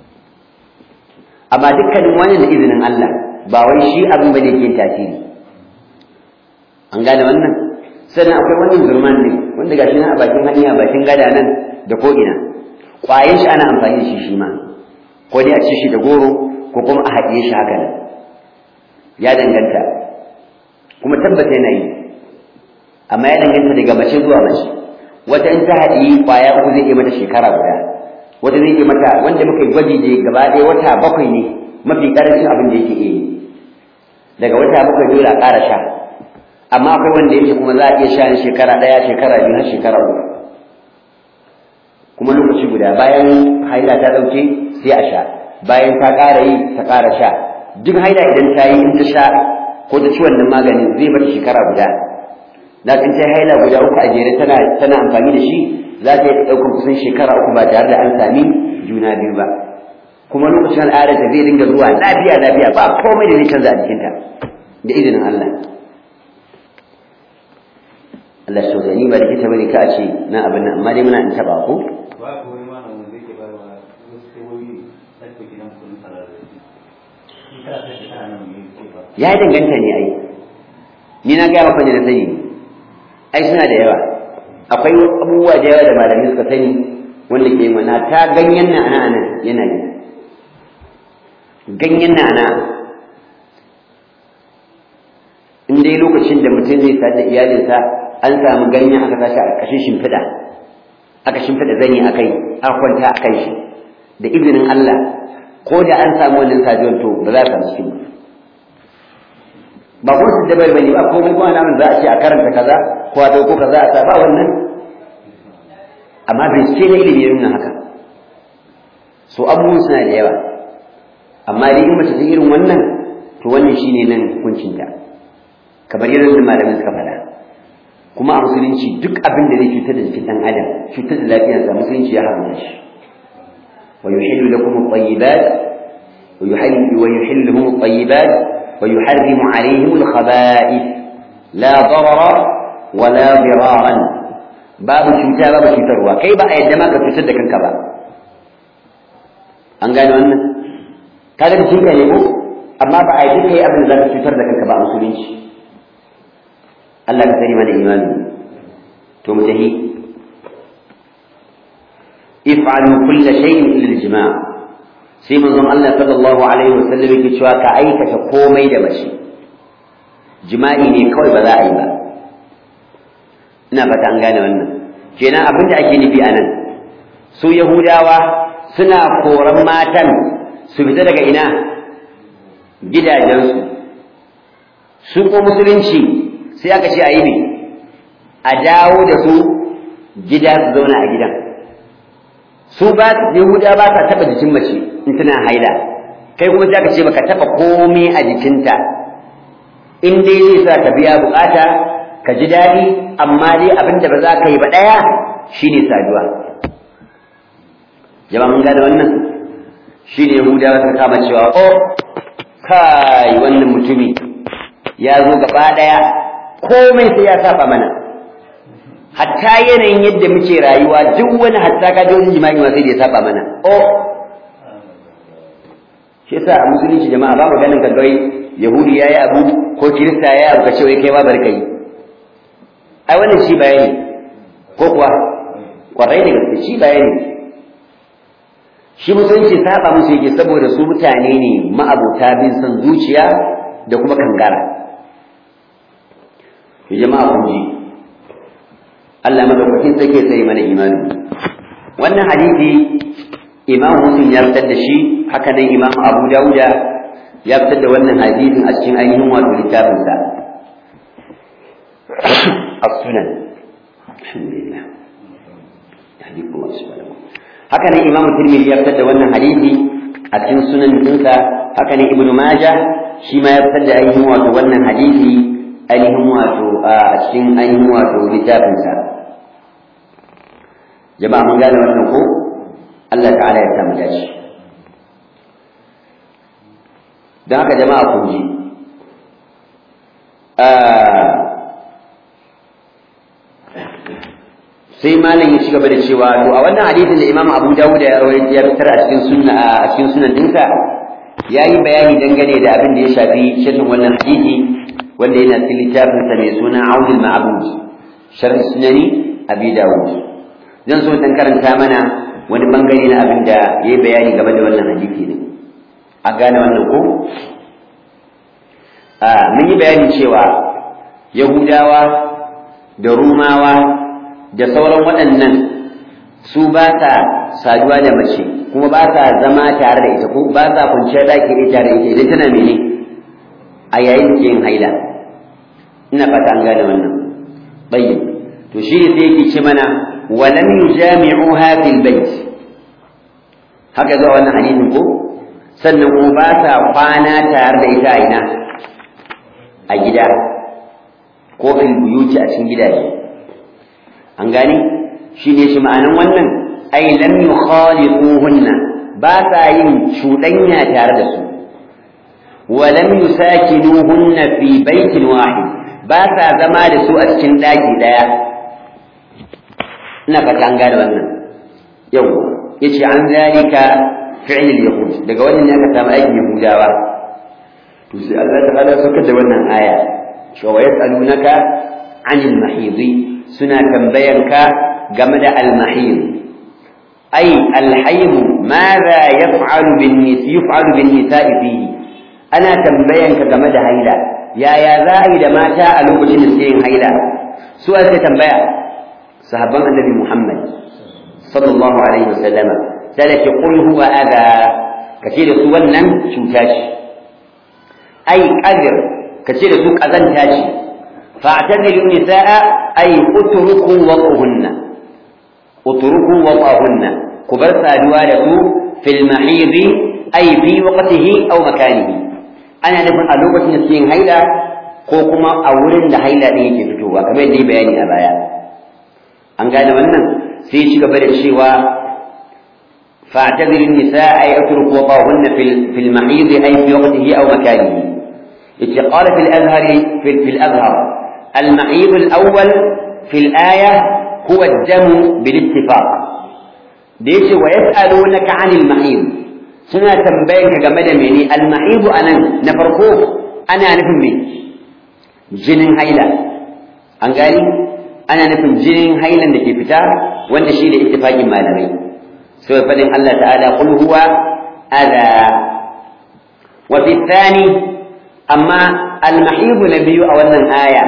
amma dukkanin wani da izinin Allah ba wai shi abin ba ne ke tasiri an gane wannan sannan akwai wani zurman ne wanda gashi nan a bakin hanya bakin gada nan da ko ina ƙwayan shi ana amfani da shi shi ma ko dai a ci shi da goro ko kuma a haɗiye shi haka nan ya danganta kuma tabbata yana yi amma ya danganta daga mace zuwa mace wata in ta haɗi ƙwaya uku zai iya mata shekara guda wata zai iya mata wanda muka yi gwaji ne gaba ɗaya wata bakwai ne mafi ƙarancin abin da yake iya yi daga wata bakwai dole a ƙara sha amma akwai wanda yake kuma za a iya sha shekara ɗaya shekara biyu har shekara uku kuma lokaci guda bayan haila ta ɗauke sai a sha bayan ta ƙara yi ta ƙara sha duk haila idan ta yi in ta sha ko ta ci wannan maganin zai mata shekara guda da in ta haila guda uku a jere tana tana amfani da shi za ta yi ɗaukar kusan shekara uku ba tare da an sami juna biyu ba kuma lokacin al'adar ta zai dinga zuwa lafiya lafiya ba komai da zai canza a jikinta da izinin Allah Allah shi ni ba likita bane ka a ce na abin nan amma dai muna in taba ko ba ko wani malamin wanda yake bayarwa wasu kewoyi ɗauke gidan kuɗin sarari in kana son shekara nan mai ce ba ya danganta ne ai ni na gaya maka da na sani ai suna da yawa akwai abubuwa da yawa da malamai suka sani wanda ke mana ta ganyen na ana nan yana yi ganyen na ana in dai lokacin da mutum zai sa da iyalinsa an samu ganyen aka tashi a ƙarƙashin shimfiɗa aka shimfiɗa zanyi a kai aka kwanta a kan shi da izinin Allah ko da an samu wannan saduwar to ba za a samu cikin ba ba kuma su dabar bane ba komai kuma nan za a ce a karanta kaza ko a dauko kaza a sa ba wannan amma bincike na ilimi ya nuna haka so abubuwan suna da yawa amma dai in mace ta irin wannan to wannan shine nan hukuncinta kamar yadda malamai suka faɗa kuma a musulunci duk abin da zai cutar da jikin ɗan adam cutar da lafiyarsa musulunci ya haramta shi wa yuhillu lakum at-tayyibat wa yuhillu wa yuhillu lahum at-tayyibat wa yuharrimu alayhim al-khaba'ith la darara wa la diraran babu cuta babu cutarwa kai ba a yadda ma ka cutar da kanka ba an gane wannan kaga da kinka ne ko amma ba a yadda kai abin da za ka cutar da kanka ba a musulunci Allah ka sani mana imani to mu tahi if'alu kull shay'in illa al-jima' sai manzon Allah sallallahu alaihi wasallam yake cewa ka aikata komai da mace jima'i ne kawai ba za a yi ba ina fata an gane wannan kenan abin da ake nufi anan su yahudawa suna koran matan su fita daga ina gidajensu su ko musulunci sai aka ce a yi ne a dawo da su gida su zauna a gidan su ba yahuda ba sa taɓa jikin mace in tana haila kai kuma sai aka ce baka taɓa komai a jikinta in dai zai sa ka biya bukata ka ji daɗi amma dai abin da ba za ka yi ba ɗaya shine saduwa jama'a mun gane wannan shi ne yahudawa suka kama cewa o kai wannan mutumi ya zo gaba ɗaya komai sai ya saba mana hatta yanayin yadda muke rayuwa duk wani hatta ka ji wani jima'i ma sai da ya saba mana o shi yasa a musulunci jama'a ba maganin ka gawai yahudi yayi abu ko kirista yayi abu ka ce wai kai ma bari kai ai wannan shi bayani ko kuwa kwarai da gaske shi bayani shi musulunci saba musu yake saboda su mutane ne ma'abota bin son zuciya da kuma kangara to jama'a kun ji Allah madaukakin sarki sai mana imani wannan hadisi Imam Muslim ya fitar da shi haka nan Imam Abu Dawuda ya fitar da wannan hadisin a cikin ainihin wato littafin sa as-sunan alhamdulillah yahdikum subhanahu haka nan Imam Tirmidhi ya fitar da wannan hadisi a cikin sunan dinsa haka nan Ibn Majah shi ma ya fitar da ainihin wato wannan hadisi ainihin wato a cikin ainihin wato littafin sa jama'a mun gane wannan ko Allah ta'ala ya samu dace don haka jama'a kun ji sai malam ya ci gaba da cewa to a wannan hadisin da Imam Abu Dawud ya rawaita ya fitar a cikin sunna a cikin sunan dinsa yayi bayani dangane da abin da ya shafi shirin wannan hadisi wanda yana cikin littafin sa mai suna Aunul Ma'bud sharh sunani Abi Dawud zan so dan karanta mana wani bangare na abin da yayi bayani game da wannan hadisi ne a gane wannan ko a mun yi bayani cewa Yahudawa da Rumawa da sauran waɗannan su ba sa saduwa da mace kuma ba sa zama tare da ita ko ba sa kwanciyar ɗaki da tare da ita idan tana mene a yayin da yin haila ina fata an gane wannan bayyin to shi ne sai yake ce mana walam yujami'uha fil bait haka zuwa wannan hadisin ko sannan kuma ba sa kwana tare da ita a ina a gida ko fil buyuti a cikin gidaje an gani shi ne shi ma'anan wannan ai lam yukhaliquhunna ba sa yin cuɗanya tare da su wa lam yusakinuhunna fi baitin wahid ba sa zama da su a cikin ɗaki ɗaya ina fata an gane wannan yau yace an zalika fi'l al-yahud daga wannan ne aka samu aikin yahudawa to sai Allah ta'ala suka da wannan aya cewa yas'alunaka 'anil mahidi suna tambayanka game da almahim ai alhaimu madha yaf'alu bin nis yaf'alu bin nisa'i fihi ana tambayanka game da haila yaya za a yi da mata a lokacin da suke yin haila su aka tambaya sahabban annabi muhammad sallallahu alaihi wasallama sai ke qul huwa adha kace da su wannan cuta ce ai qadir kace da su kazanta ce فاعتزلوا النساء أي اتركوا وضعهن اتركوا وضعهن كبر سادوالة في المحيض أي في وقته أو مكانه أنا نفن ألوبة نسين هيدا كوكما أولن دا هيدا دي يفتوها كما يدي بياني أبايا أن قال wannan sai ci gaba da cewa فاعتذر النساء أي اترك وضعهن في في المحيض أي في وقته أو مكانه قال في الأزهر في, في الأزهر المحيض الأول في الآية هو الدم بالاتفاق ديش ويسألونك عن المحيض سنة تنبينك جمد مني المحيض أنا نفرقوه أنا نفهم به جنين هيلا أنقالي أنا نفهم جنين هيلا لكي فتاة وأن شيء لاتفاق ما لغي سوى فلن الله تعالى قل هو أذى وفي الثاني أما المحيض نبي أولا آية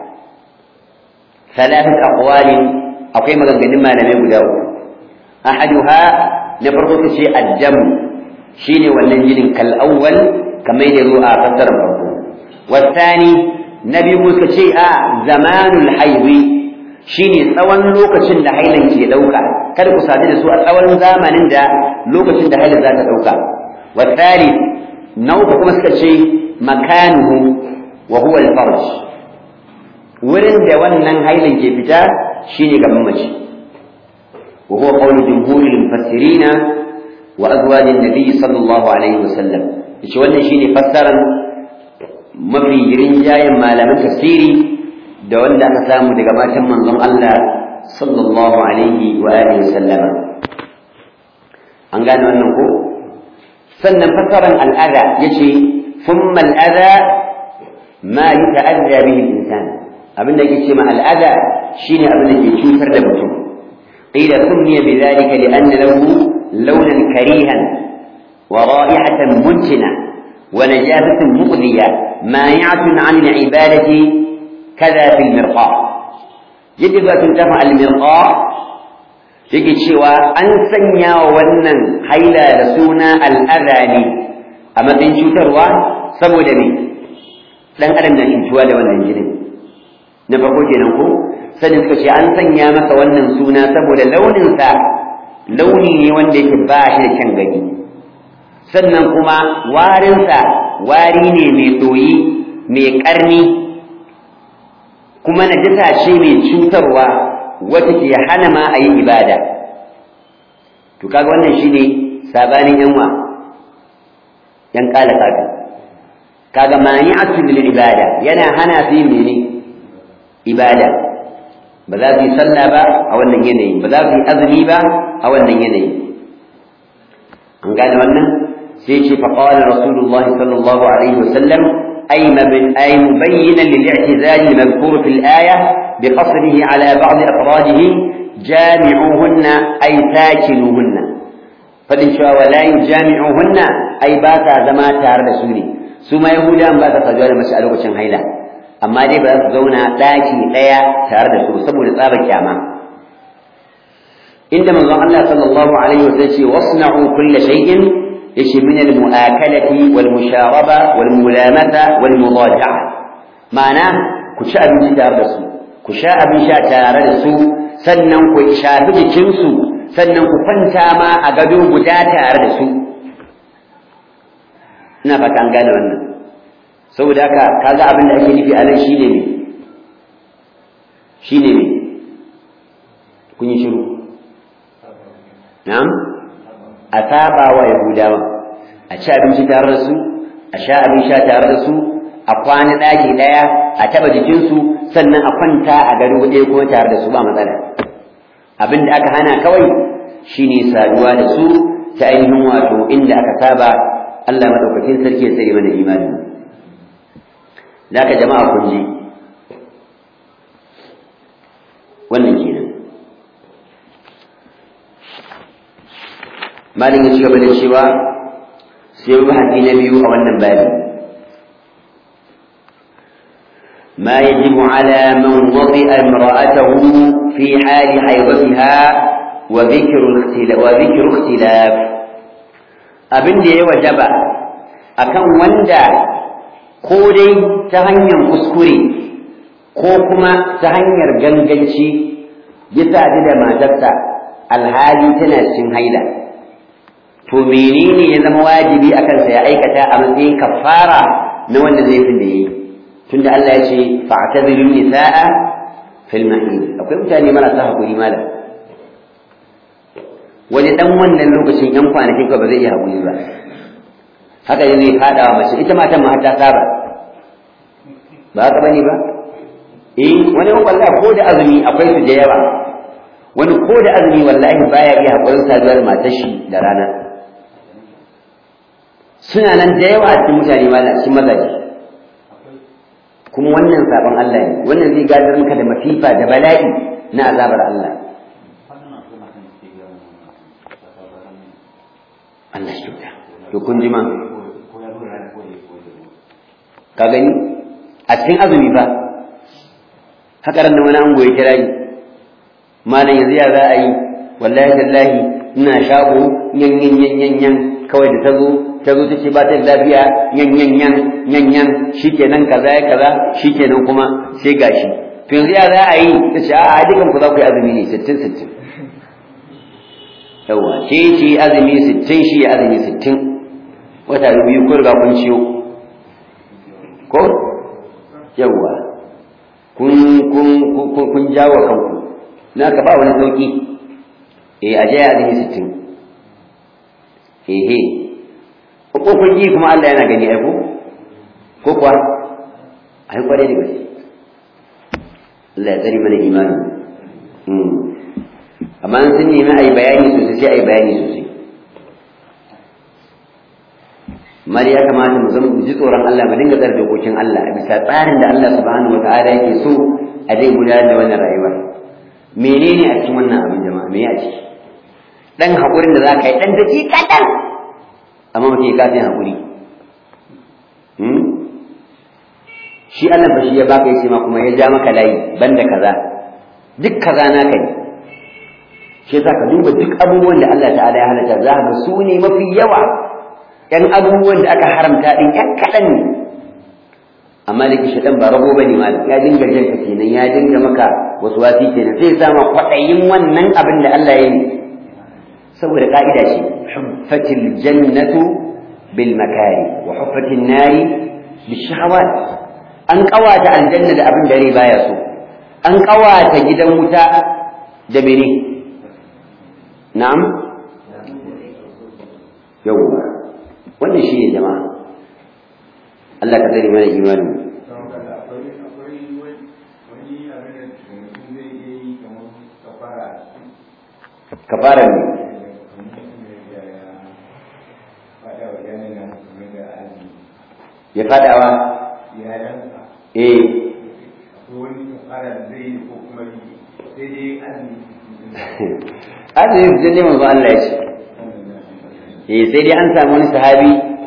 ثلاثة أقوال أو كما قال ما لم يقول أحدها نفرق شيء الدم شيني والنجل كالأول كما يدروا فسر والثاني نبي موسى شيء زمان الحيض shine tsawon lokacin da hailan ke dauka kada ku sadu da su a tsawon zamanin da lokacin da hailan za ta dauka wasali na uku kuma suka ce makanuhu wa huwa al-farj wurin da wannan hailin ke fita shine gaban mace وهو قول جمهور المفسرين وأزواج النبي صلى الله عليه وسلم إيش wannan shine fassaran mafi rinjayen malaman tafsiri da wanda aka samu daga matan manzon Allah sallallahu alaihi wa alihi sallama an gane wannan ko sannan fassaran al'ada yace thumma al'ada ma yata'adda bihi al-insan abin da yake ce ma al'ada shine abin da ke cutar da mutum qila summiya bidhalika li'anna lahu launan karihan wa ra'ihatan muntina wa najasatan muqdiya mani'atun 'an al-ibadati kadha fi al-mirqa yadda za ta tafa al-mirqa yake cewa an sanya wa wannan haila da suna al'ada ne a matsayin cutarwa saboda me dan adam na cutuwa da wannan jinin na farko kenan ko sanin suka ce an sanya masa wannan suna saboda launinsa launi ne wanda yake ba shi da kyan gani sannan kuma warinsa wari ne mai ɗoyi mai ƙarni kuma najasa ce mai cutarwa wata ke hana ma a yi ibada to kaga wannan shine sabanin yanwa yan kala kaga kaga mani'atul lil ibada yana hana su yin mene ibada ba za su yi sallah ba a wannan yanayi ba za su yi azumi ba a wannan yanayi an gane wannan sai ce fa qala rasulullahi sallallahu alaihi wasallam ay mabin ay mubayyinan lil i'tizal al-madhkur fi al-aya bi qasrihi ala ba'd afradihi jami'uhunna ay sakinuhunna fadin cewa wala yujami'uhunna ay ba ta zama tare da su ne su ma yahudan ba ta saduwa da mace a lokacin haila amma dai ba za su zauna ɗaki ɗaya tare da su saboda tsaba kyama inda manzon Allah sallallahu alaihi wasallam ce wasna'u kulla shay'in yace min al-mu'akalati wal musharaba wal mulamata wal mudaja'a ma'ana ku ci abinci tare da su ku sha abin sha tare da su sannan ku shafi jikinsu sannan ku kwanta ma a gado guda tare da su ina fata an gane wannan saboda haka kaga abin da ake nufi a nan shine me shine me kun yi shiru na'am a saba wa yahudawa a ci abinci tare da su a sha abin sha tare da su a kwana ɗaki ɗaya a taɓa jikinsu sannan a kwanta a gari ɗaya kuma tare da su ba matsala abin da aka hana kawai shine saduwa da su ta ainihin wato inda aka saba Allah madaukakin sarki ya tsare mana imani zaka jama'a kun ji wannan kenan malin ya ci gaba da cewa sai bahasi na biyu a wannan babi ما يجب على من وطئ امرأته في حال حيضتها وذكر الاختلاف وذكر اختلاف abin da ya wajaba akan wanda ko dai ta hanyar kuskure ko kuma ta hanyar ganganci ya sadu da matarsa alhali tana cikin haila to menene ya zama wajibi akan sa ya aikata a matsayin kafara na wanda zai fi da yi tunda Allah ya ce fa'tazilu nisaa fil mahid akwai mutane marasa hakuri malam wani dan wannan lokacin yan kwanakin ka ba zai iya hakuri ba haka ne zai fada wa mace ita matan ma ta saba ba haka bane ba eh wani wallahi ko da azumi akwai su da yawa wani ko da azumi wallahi baya iya hakurin saduwar matar shi da rana suna nan da yawa a cikin mutane ma cikin mazaje kuma wannan sabon Allah ne wannan zai gadar maka da masifa da bala'i na azabar Allah Allah shi to kun ji ma ka gani a cikin azumi ba haka ran wani ango ya kira ni malam yanzu ya za a yi wallahi tallahi ina shago yan yan yan yan yan kawai da ta zo ta zo ta ce ba ta da lafiya yan yan yan yan yan shikenan kaza ya kaza shikenan kuma sai gashi to yanzu ya za a yi ta ce a dukan ku za ku yi azumi ne sittin sittin yawa ke ce azumi sittin shi ya azumi sittin wata biyu ko riga kun ciyo ko yawa kun kun kun jawo kanku na ka ba wani sauki eh aje ya azumi sittin ehe ko kun ji kuma Allah yana gani ai ko ko kuwa ai kware da gaske Allah ya tsari mana imanin amma sun nemi a yi bayani sosai sai a yi bayani sosai mari ya kamata mu zama ji tsoron Allah mu dinga tsare dokokin Allah a bisa tsarin da Allah subhanahu wataala yake so a dai gudanar da wannan rayuwar menene a cikin wannan abin jama'a me a ciki dan hakurin da zaka yi dan daji kadan amma mutum ya kafin hakuri shi Allah ba shi ya baka yace ma kuma ya ja maka layi banda kaza duk kaza naka ne shi yasa ka duba duk abubuwan da Allah ta'ala ya halatta za ka su ne mafi yawa yan abubuwan da aka haramta din yan kaɗan ne amma da kishi ɗan ba rago ba ne malam ya dinga jan ka kenan ya dinga maka wasu wasi kenan sai sama kwaɗayin wannan abin da Allah ya yi saboda ka'ida ce huffatil jannatu bil makari wa huffatin nari bil shahawat an kawata aljanna da abin da rai baya so an kawata gidan wuta da mene na'am yawwa wannan shi ne jama'a Allah ka tsare mana imanin kafara ne ya fadawa eh azumi fitin ne manzo Allah ya ce eh sai dai an samu wani sahabi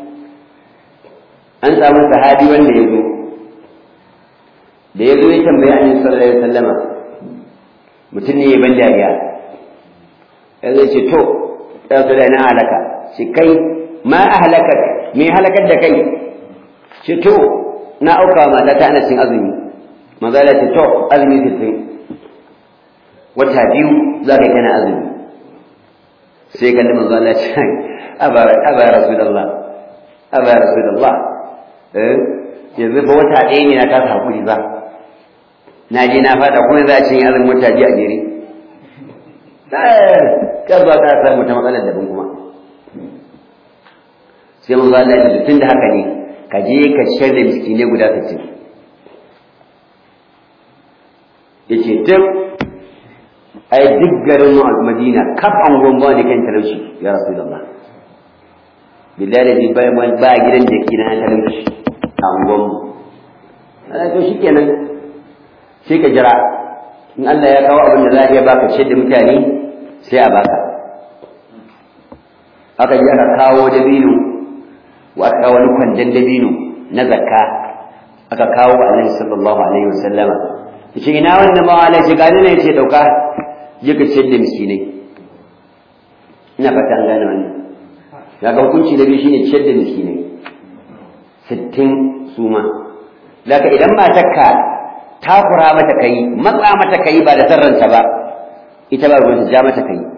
an samu sahabi wanda ya zo da ya zo ya tambayi annabi sallallahu alaihi wasallama mutum ne ya ban dariya ya zai ce to ya zo da na halaka shi kai ma ahlaka me halakar da kai ce to na auka wa mata ta ana cin azumi maza da ce to azumi sittin wata biyu za ka yi kana azumi sai kalli manzo Allah ya ce aba aba rasulullah aba rasulullah eh yanzu fa wata ɗaya ne na kasa hakuri ba na je na fada kuma za a cin azumin wata biyu a jere ka ba ka samu ta matsalar daban kuma sai manzo Allah ya ce tun da haka ne ka je ka ciyar da miskinai guda 60 yace duk ai duk garin Madina kaf an gomba da kan talauci ya Rasulullah billahi da bai mai ba gidan da kina an talauci an gomba ana to shikenan sai ka jira in Allah ya kawo abin da za a iya baka ciyar da mutane sai a baka aka ji aka kawo dabino wa aka kawo wani kwandon dabino na zakka aka kawo annabi sallallahu alaihi wasallama yace ina wannan ba Allah ce gani ne yace dauka je ka ciyar da miskinai ina fata an gane wannan ya ga hukunci da biyu shine ciyar da miskinai sittin suma daga idan matarka takura mata kai matsa mata kai ba da sarranta ba ita ba ruwanta ja mata kai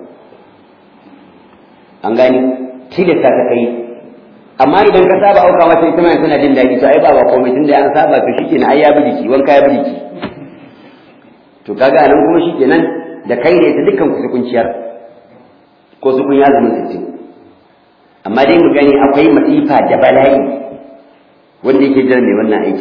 an gani tilasta ta kai amma idan ka saba auka mata ita ma tana jin daɗi to ai ba ba komai tunda an saba to shikenan ai ya bi jiki wanka ya bi jiki to kaga nan kuma shikenan da kai da ita dukkan ku su kunciyar ko su kun ya zama sittin amma dai mu gani akwai masifa da bala'i wanda yake jiran mai wannan aiki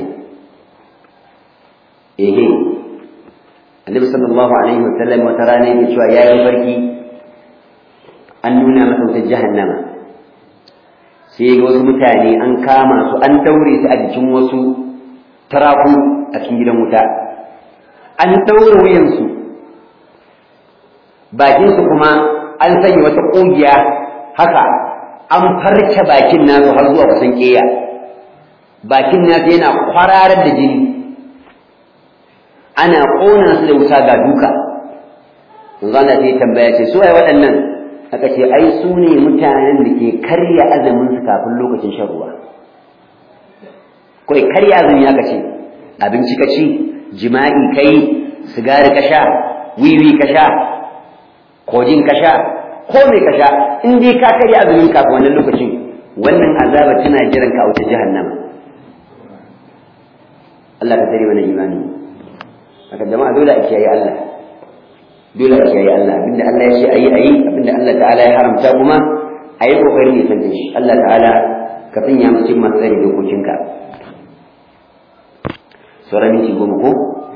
ehe annabi sallallahu alaihi wa sallam wata rana yake cewa yayi barki an nuna masa wutar jahannama sai ga wasu mutane an kama su an daure su a jikin wasu taraku a cikin gidan wuta an daure wuyansu bakinsu kuma an sanya wata ƙugiya haka an farce bakin nasu har zuwa kusan ƙeya bakin nasu yana kwararar da jini ana ƙona su da wuta ga duka yanzu ana sai tambaya ce su ai waɗannan aka ce ai su ne mutanen da ke karya azumin su kafin lokacin shan ruwa kawai karya azumi aka ce abinci ka ci jima'i kai sigari ka sha wiwi ka sha kojin ka sha ko me ka sha in dai ka karya azumin kafin wannan lokacin wannan azaba tana jiran ka a wuce jahannama Allah ka tare mana imani haka jama'a dole a kiyaye Allah dole a kiyaye Allah abinda Allah ya ce ayi ayi abinda Allah ta'ala ya haramta kuma ayi kokarin ne san shi Allah ta'ala ka sanya mu cikin masu tsare dokokinka sauran minti goma ko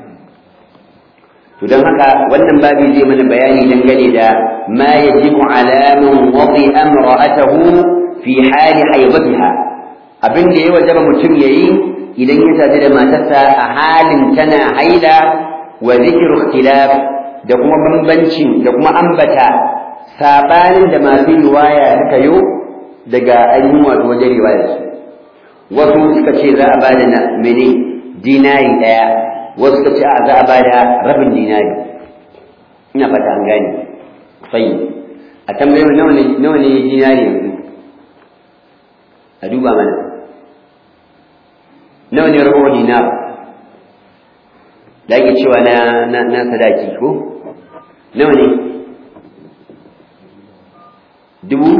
to don haka wannan babi zai mana bayani dangane da ma yajibu ala man wadi amra'atahu fi hali haibatiha abin da ya wajaba mutum yayi idan ya sadu da matarsa a halin tana haila wa zikru ikhtilaf da kuma bambancin da kuma ambata sabanin da masu riwaya suka yo daga ainihin wato wajen riwayar su wasu suka ce za a bada na mene dinari daya wasu suka ce a za a bada rabin dinari ina fata an gane sai a tambayi nawa ne nawa ne dinari yanzu a duba mana nawa ne rabu dinar da ake cewa na na na sadaki ko nawa ne dubu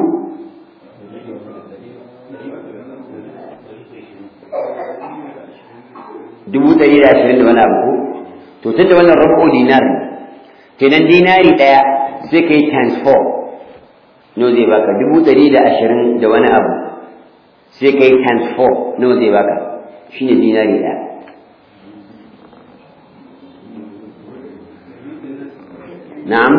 dubu ɗari da ashirin da wani abu ko to tun da wannan rabu dinar kenan dinari ɗaya sai ka yi times four no zai baka dubu ɗari da ashirin da wani abu sai ka yi times four nawa zai baka shi ne dinari ɗaya na'am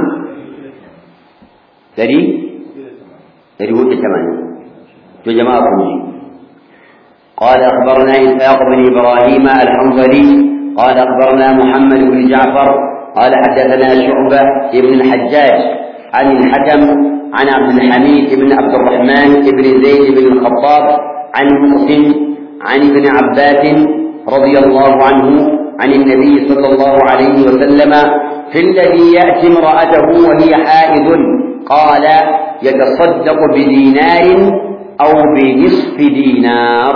ɗari ɗari hudu tamanin to jama'a kun ji قال أخبرنا إسحاق بن إبراهيم الحنظلي قال أخبرنا محمد بن جعفر قال حدثنا شعبة بن الحجاج عن الحكم عن عبد الحميد بن عبد الرحمن بن زيد بن الخطاب عن محسن عن ابن عباس رضي الله عنه عن النبي صلى الله عليه وسلم في الذي يأتي امرأته وهي حائض قال يتصدق بدينار أو بنصف دينار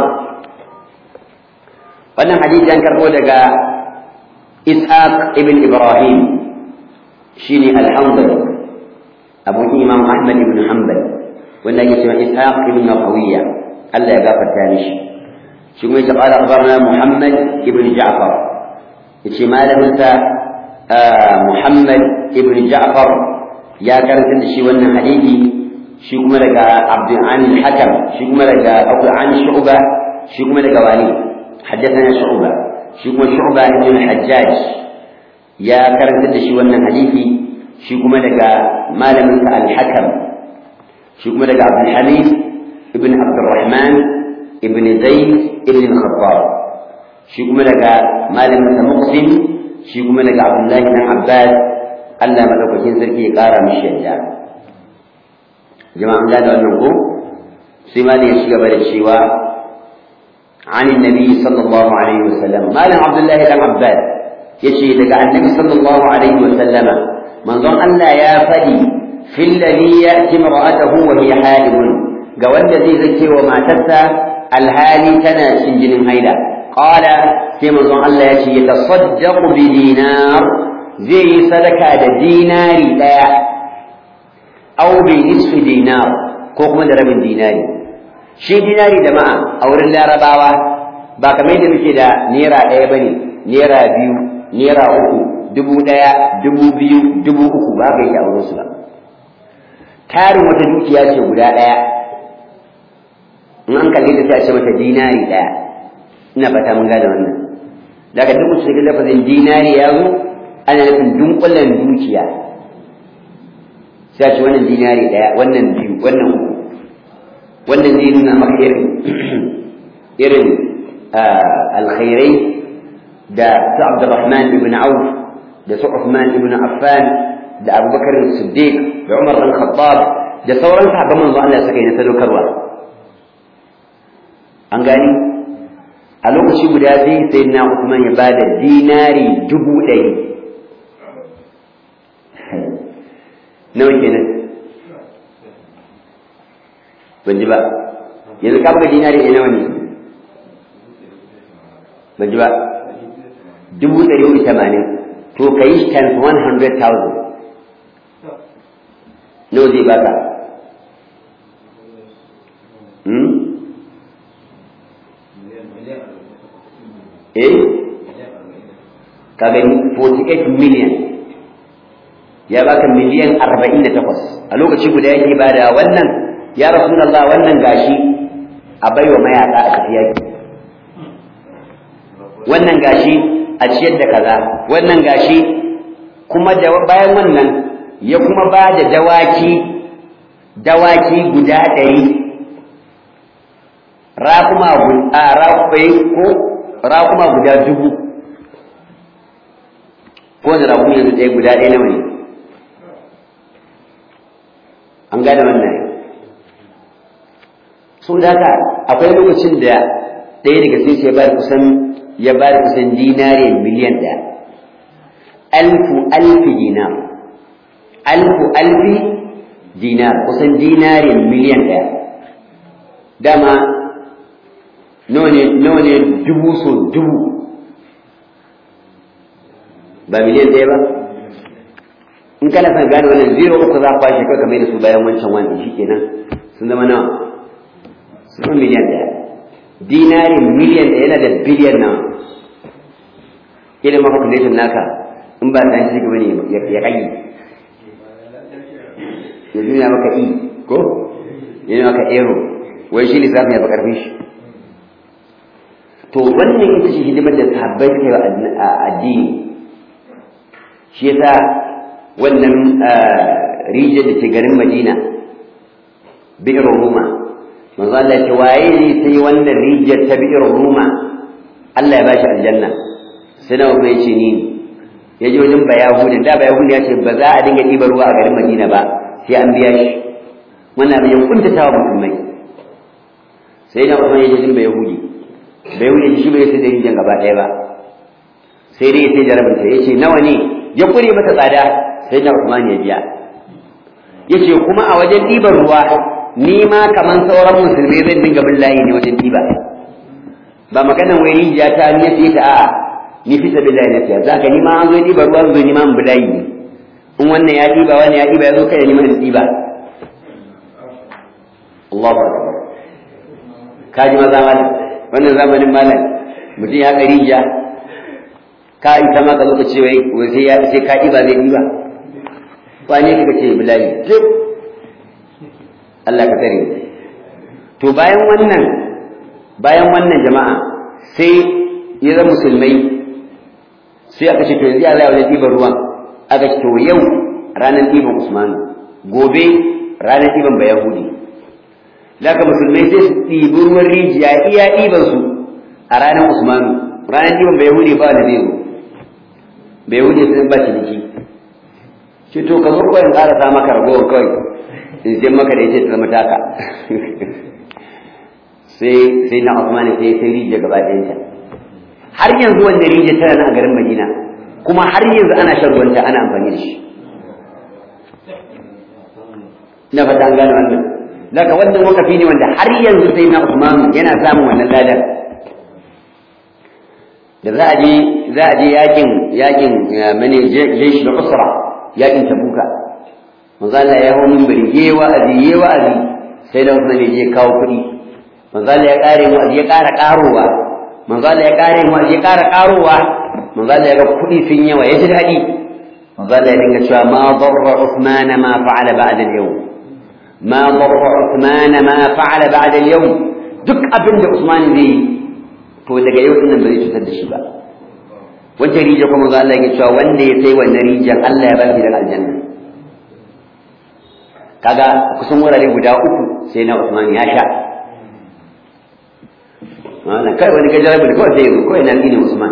wannan hadisi an karɓo daga ishaq ibn ibrahim shine alhamdulillah abokin imam ahmad ibn hanbal wanda ake cewa ishaq ibn rawiya Allah ya gafarta mishi shi kuma yace qala akhbarna muhammad ibn ja'far yace malamin sa muhammad ibn ja'far ya karanta da shi wannan hadisi shi kuma daga abdul an hakam shi kuma daga abu an shu'ba shi kuma daga wani حدثنا شعبة شكما شعبة ابن الحجاج يا كرنت شي wannan hadisi shi kuma daga malamin sa al-Hakam shi kuma daga Abdul Hamid ibn Abdurrahman ibn Zayd ibn al-Khattab shi kuma daga malamin sa Muqsim shi kuma daga Abdullah ibn Abbas Allah madaukakin sarki ya kara mishi yadda jama'a da wannan ko sai ma ne ya shiga da cewa عن النبي صلى الله عليه وسلم ما لم عبد الله بن عباس يشي لك النبي صلى الله عليه وسلم من ظن أن لا يافدي في الذي يأتي امرأته وهي حائض قوال الذي ذكي وما تسى الهالي تنا سنجن هيدا قال كما ظن أن لا يشي يتصدق بدينار زي صدقة ديناري لا أو بنصف دينار كوكما درم ديناري shi dinari jama'a a wurin larabawa ba kamar yadda muke da naira ɗaya ba ne naira biyu naira uku dubu ɗaya dubu biyu dubu uku ba ka yi a wurinsu ba tarin wata dukiya ce guda ɗaya in an kalli ta sai a ce mata dinari ɗaya ina fata mun gane wannan daga duk mutum da lafazin dinari ya zo ana nufin dunkulen dukiya sai a ce wannan dinari ɗaya wannan biyu wannan uku wannan zai nuna maka irin irin alkhairai da su Abdurrahman ibn Auf da su Uthman ibn Affan da Abubakar Siddiq da Umar bin Khattab da sauran sahabban manzo Allah suka yi na sadaukarwa an gani a lokaci guda sai sayyidina Uthman ya bada dinari dubu ɗari nawa kenan ban ji ba yanzu ka buga dinari ɗaya nawa ne ban ji ba dubu ɗari hudu tamanin to ka yi times one hundred thousand nawa zai baka eh ka gani 48 million ya baka miliyan arba'in da takwas a lokaci guda yake bada wannan ya rasulallah wannan gashi a baiwa mayaka a tafiya wannan gashi a ciyar da kaza wannan gashi kuma da bayan wannan ya kuma ba da dawaki dawaki guda ɗari raƙuma a raƙumai ko raƙuma guda dubu ko da raƙuma yanzu ɗaya guda ɗaya nawa ne an gane wannan so da haka akwai lokacin da ɗaya daga sai ya bada kusan ya bada kusan dinari miliyan ɗaya alfu alfi dinar alfu alfi dinar kusan dinari miliyan ɗaya dama nawa ne dubu so dubu ba miliyan ɗaya ba in kana son gane wannan zero uku za a kwashe kai kamar da su bayan wancan wani shi kenan sun zama nawa sun zama miliyan ɗaya dinarin miliyan ɗaya yana da biliyan nawa idan maka calculation naka in ba ta shi gaba ne ya kai ya nuna maka i ko ya nuna maka ero wai shi lissafin ya fi ƙarfin shi to wannan ita ce hidimar da sahabbai suka yi a addini shi yasa wannan rijiyar da ke garin Madina bi'ir Ruma manzo Allah ce waye ne sai wannan rijiyar ta bi'ir Ruma Allah ya bashi aljanna sai nawa bai ce ni ya ji wajen bayahudin da bayahudin ya ce ba za a dinga ɗiba ruwa a garin Madina ba sai an biya shi wannan abin ya kuntata wa musulmai sai na Usman ya ji jin bayahudi bayahudi shi bai sai da rijiyar gaba ɗaya ba sai dai ya sai jarabinta ya ce nawa ne ya kure mata tsada sai na Usman ya biya yace kuma a wajen ɗiban ruwa ni ma kaman sauran musulmai zan dinga bin layi ne wajen ɗiba ba maganan wai rijiya ta ni yace ta a ni fi sabilillahi na fiya zaka ni ma an zo ɗiba ruwa zo ni ma bin layi ne in wannan ya ɗiba wannan ya ɗiba ya zo kai ni ma in ɗiba Allahu akbar kaji maza malam wannan zamanin malam mutum ya ƙari rijiya ka ita ma ka zo ka ce wai sai ya sai ka ɗiba zai ɗiba wane ka ce bilali zai Allah ka tsare to bayan wannan bayan wannan jama'a sai ya zama musulmai sai aka ce to yanzu ya zai wajen ɗiban ruwan aka ce to yau ranar ɗiban Usman gobe ranar ɗiban Bayahudi Laka musulmai sai su ɗibi ruwan rijiya iya ɗiban su a ranar Usmanu ranar ɗiban Bayahudi ba da zai zo bai wuce sun ba ciniki shi to ka zo kawai in ƙara sa maka ragowar kawai in sai maka da ita ta zama taka sai sai na Usman sai sai rijiya gaba ɗayanta har yanzu wanda rijiya tana nan a garin Madina kuma har yanzu ana shan ruwanta ana amfani da shi na fata an gane wannan daga wannan wakafi ne wanda har yanzu sai na Usman yana samun wannan ladan da za a je za a je yakin yakin mane jeshi da usra yakin tabuka manzo Allah ya hawo minbari ye wa'azi ye wa'azi sai da Usman ya je kawo kuɗi manzo Allah ya kare mu ya kara karowa manzo Allah ya kare mu ya kara karowa manzo Allah ya ga kuɗi sun yawa ya ji daɗi manzo Allah ya dinga cewa ma darra Uthman ma fa'ala ba'da al-yawm ma darra Uthman ma fa'ala ba'da al-yawm duk abin da Usman zai to daga yau din nan ba zai cutar da shi ba wancan rijiya kuma ga Allah ya cewa wanda ya sai wannan rijiyar Allah ya ba shi daga aljanna kaga kusan wurare guda uku sai na Usman ya sha wannan kai wani ga jarabi kawai sai yazo kawai nan ne Usman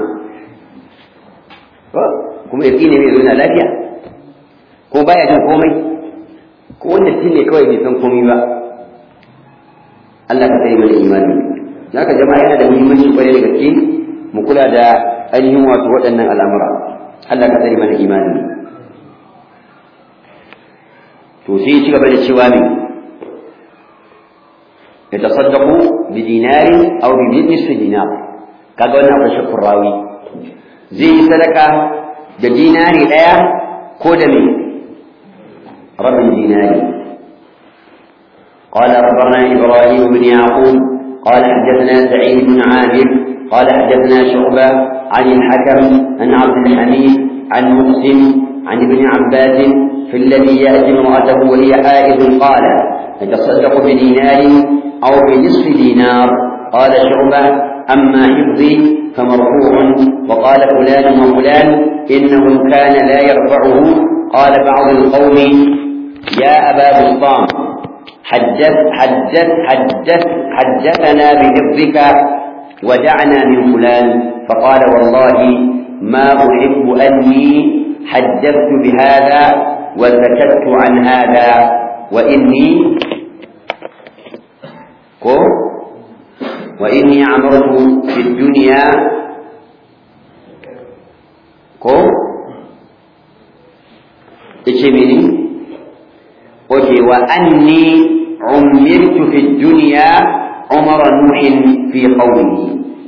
kuma ya tsine mai zuwa lafiya ko baya jin komai ko wanda ne kawai bai san komai ba Allah ka tsare mana imani haka jama'a yana da muhimmanci kwarai da gaske mu kula da ainihin wato waɗannan al'amura Allah ka tsare mana imani to sai ci gaba da cewa ne ya tasaddaqu bi dinarin aw bi nisfi dinar kaga wannan akwai shakkur rawi zai yi sadaka da dinari ɗaya ko da me rabin dinari قال أخبرنا إبراهيم بن يعقوب قال حدثنا سعيد بن عامر قال حدثنا شعبة عن الحكم عن عبد الحميد عن مسلم عن ابن عباس في الذي يأتي امرأته وهي حائض قال يتصدق بدينار أو بنصف دينار قال شعبة أما حفظي فمرفوع وقال فلان وفلان إنه كان لا يرفعه قال بعض القوم يا أبا بسطام حدث حدث حدث حدثنا بحفظك ودعنا من فلان فقال والله ما أحب أني حدثت بهذا وسكت عن هذا وإني كو وإني عمرت في الدنيا كو إيش أوكي وأني عمرت في الدنيا عمر نوح في قومه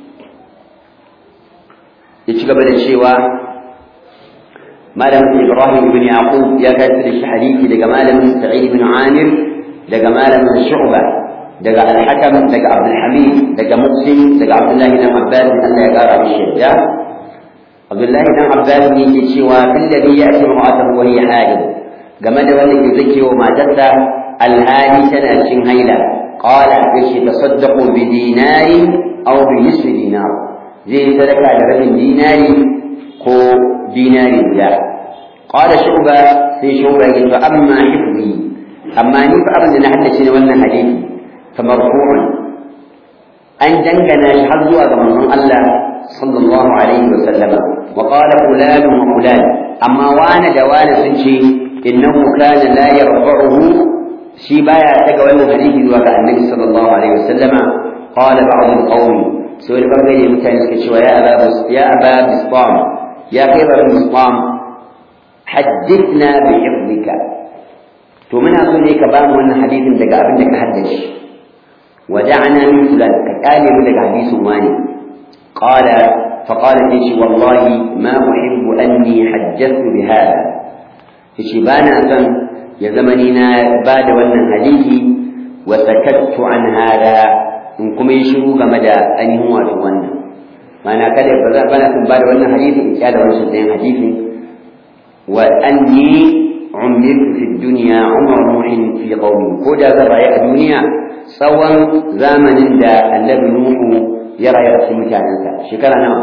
يتشكب الشيوى مالم إبراهيم بن يعقوب يا كاتب الحديث لقى مالم سعيد بن عامر لقى مالم شعبة لقى الحكم لقى عبد الحميد لقى مقسم لقى عبد الله بن عباس أن يقرأ بالشيء عبد الله بن عباس يجي شوى في الذي يأتي امرأته وهي حائض game da wanda ke zake wa matarsa alhali tana cin haila qala yace tasaddaqu bi dinari aw bi nisfi dinar zai sadaka da rabin dinari ko dinari da qala shuba sai shuba ya ce amma hifzi amma ni fa abin da na haddace ne wannan hadisi fa marfu'un an dangana shi har zuwa ga manzon Allah sallallahu alaihi wa sallama wa qala fulan wa fulan amma wani da wani sun ce innahu kana la yarfa'uhu shi baya daga wannan hadisi zuwa ga annabi sallallahu alaihi wasallama qala ba'd al-qawm sai da bangare mutane suka cewa ya aba ya aba bisbam ya kai ba bisbam haddithna bi hifdika to muna so ne ka ba mu wannan hadisin daga abin da ka haddace ودعنا من فلان كقال من لك حديث واني قال فقال ليش والله ما أحب أني حدثت بهذا yace ba na son ya zama ni na ba da wannan hadisi wa sakattu an hada in kuma yi shiru game da ainihin wato wannan ma'ana kada ba za ba na son ba da wannan hadisi in kyala wancan ɗayan hadisi wa anni umirtu fi dunya umar nuhin fi qaumi ko da zan rayu a duniya tsawon zamanin da annabi nuhu ya rayu a cikin mutanensa shekara nawa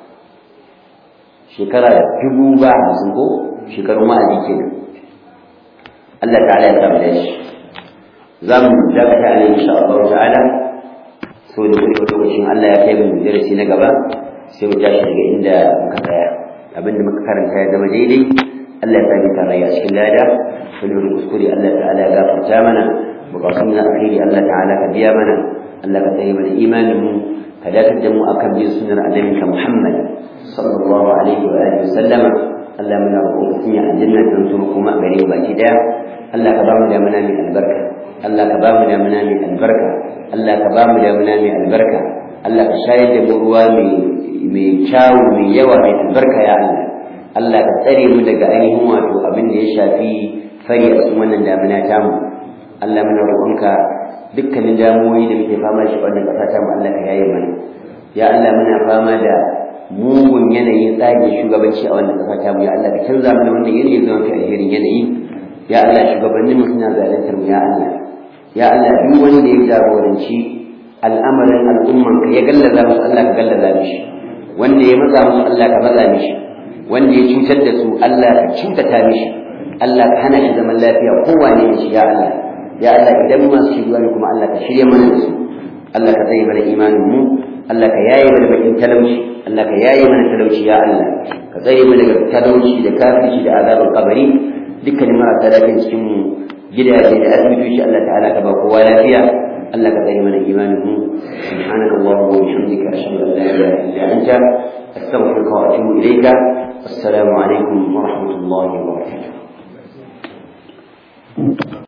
shekara dubu ba hamsin ko shekarun wa'azi kenan Allah ta'ala ya samu da shi za mu dakata ne insha Allah ta'ala so da kuma lokacin Allah ya kai mu darasi na gaba sai mu tashi daga inda muka tsaya abinda muka karanta ya zama daidai Allah ya sami tarayya a cikin lada wani wani kuskure Allah ta'ala ya gafarta mana bukatun na alheri Allah ta'ala ka biya mana Allah ka tsaye mana imanin mu ka dakatar da mu akan bin sunnar annabinka Muhammad sallallahu alaihi wa alihi wa sallama Allah muna roƙon ka sanya aljanna ta mutum kuma gare mu baki daya Allah ka ba mu damuna mai albarka Allah ka ba mu damuna mai albarka Allah ka ba mu damuna mai albarka Allah ka shayar da mu ruwa mai mai kyawu mai yawa mai albarka ya Allah Allah ka tsare mu daga ainihin wato abin da ya shafi fari a cikin wannan damuna tamu Allah muna roƙonka dukkanin damuwoyi da muke fama da shi wannan ƙasa tamu Allah ka yaye mana ya Allah muna fama da mugun yanayin tsarin shugabanci a wannan ƙasa tamu ya Allah ka canza mana wannan yanayi zama fi alherin yanayi ya Allah shugabannin mu suna zaluntar mu ya Allah ya Allah duk wanda ya jagoranci al'amarin al'umman ka ya gallaza musu Allah ka gallaza mishi wanda ya maza musu Allah ka maza mishi wanda ya cutar da su Allah ka cutata mishi Allah ka hana shi zaman lafiya kowane ne shi ya Allah ya Allah idan masu shirya ne kuma Allah ka shirya mana da su Allah ka zai mana imanin mu Allah ka yaye mana bakin talauci Allah ka yaye mana talauci ya Allah ka tsare mu daga talauci da kafirci da azabar kabari dukkanin marasa lafiya cikin mu gidaje da asibitoci Allah ta'ala ka ba kowa lafiya Allah ka tsare mana imanin mu subhanaka allahumma wa bihamdika ashhadu an la ilaha illa anta astaghfiruka wa atubu ilayka assalamu alaikum wa rahmatullahi wa barakatuh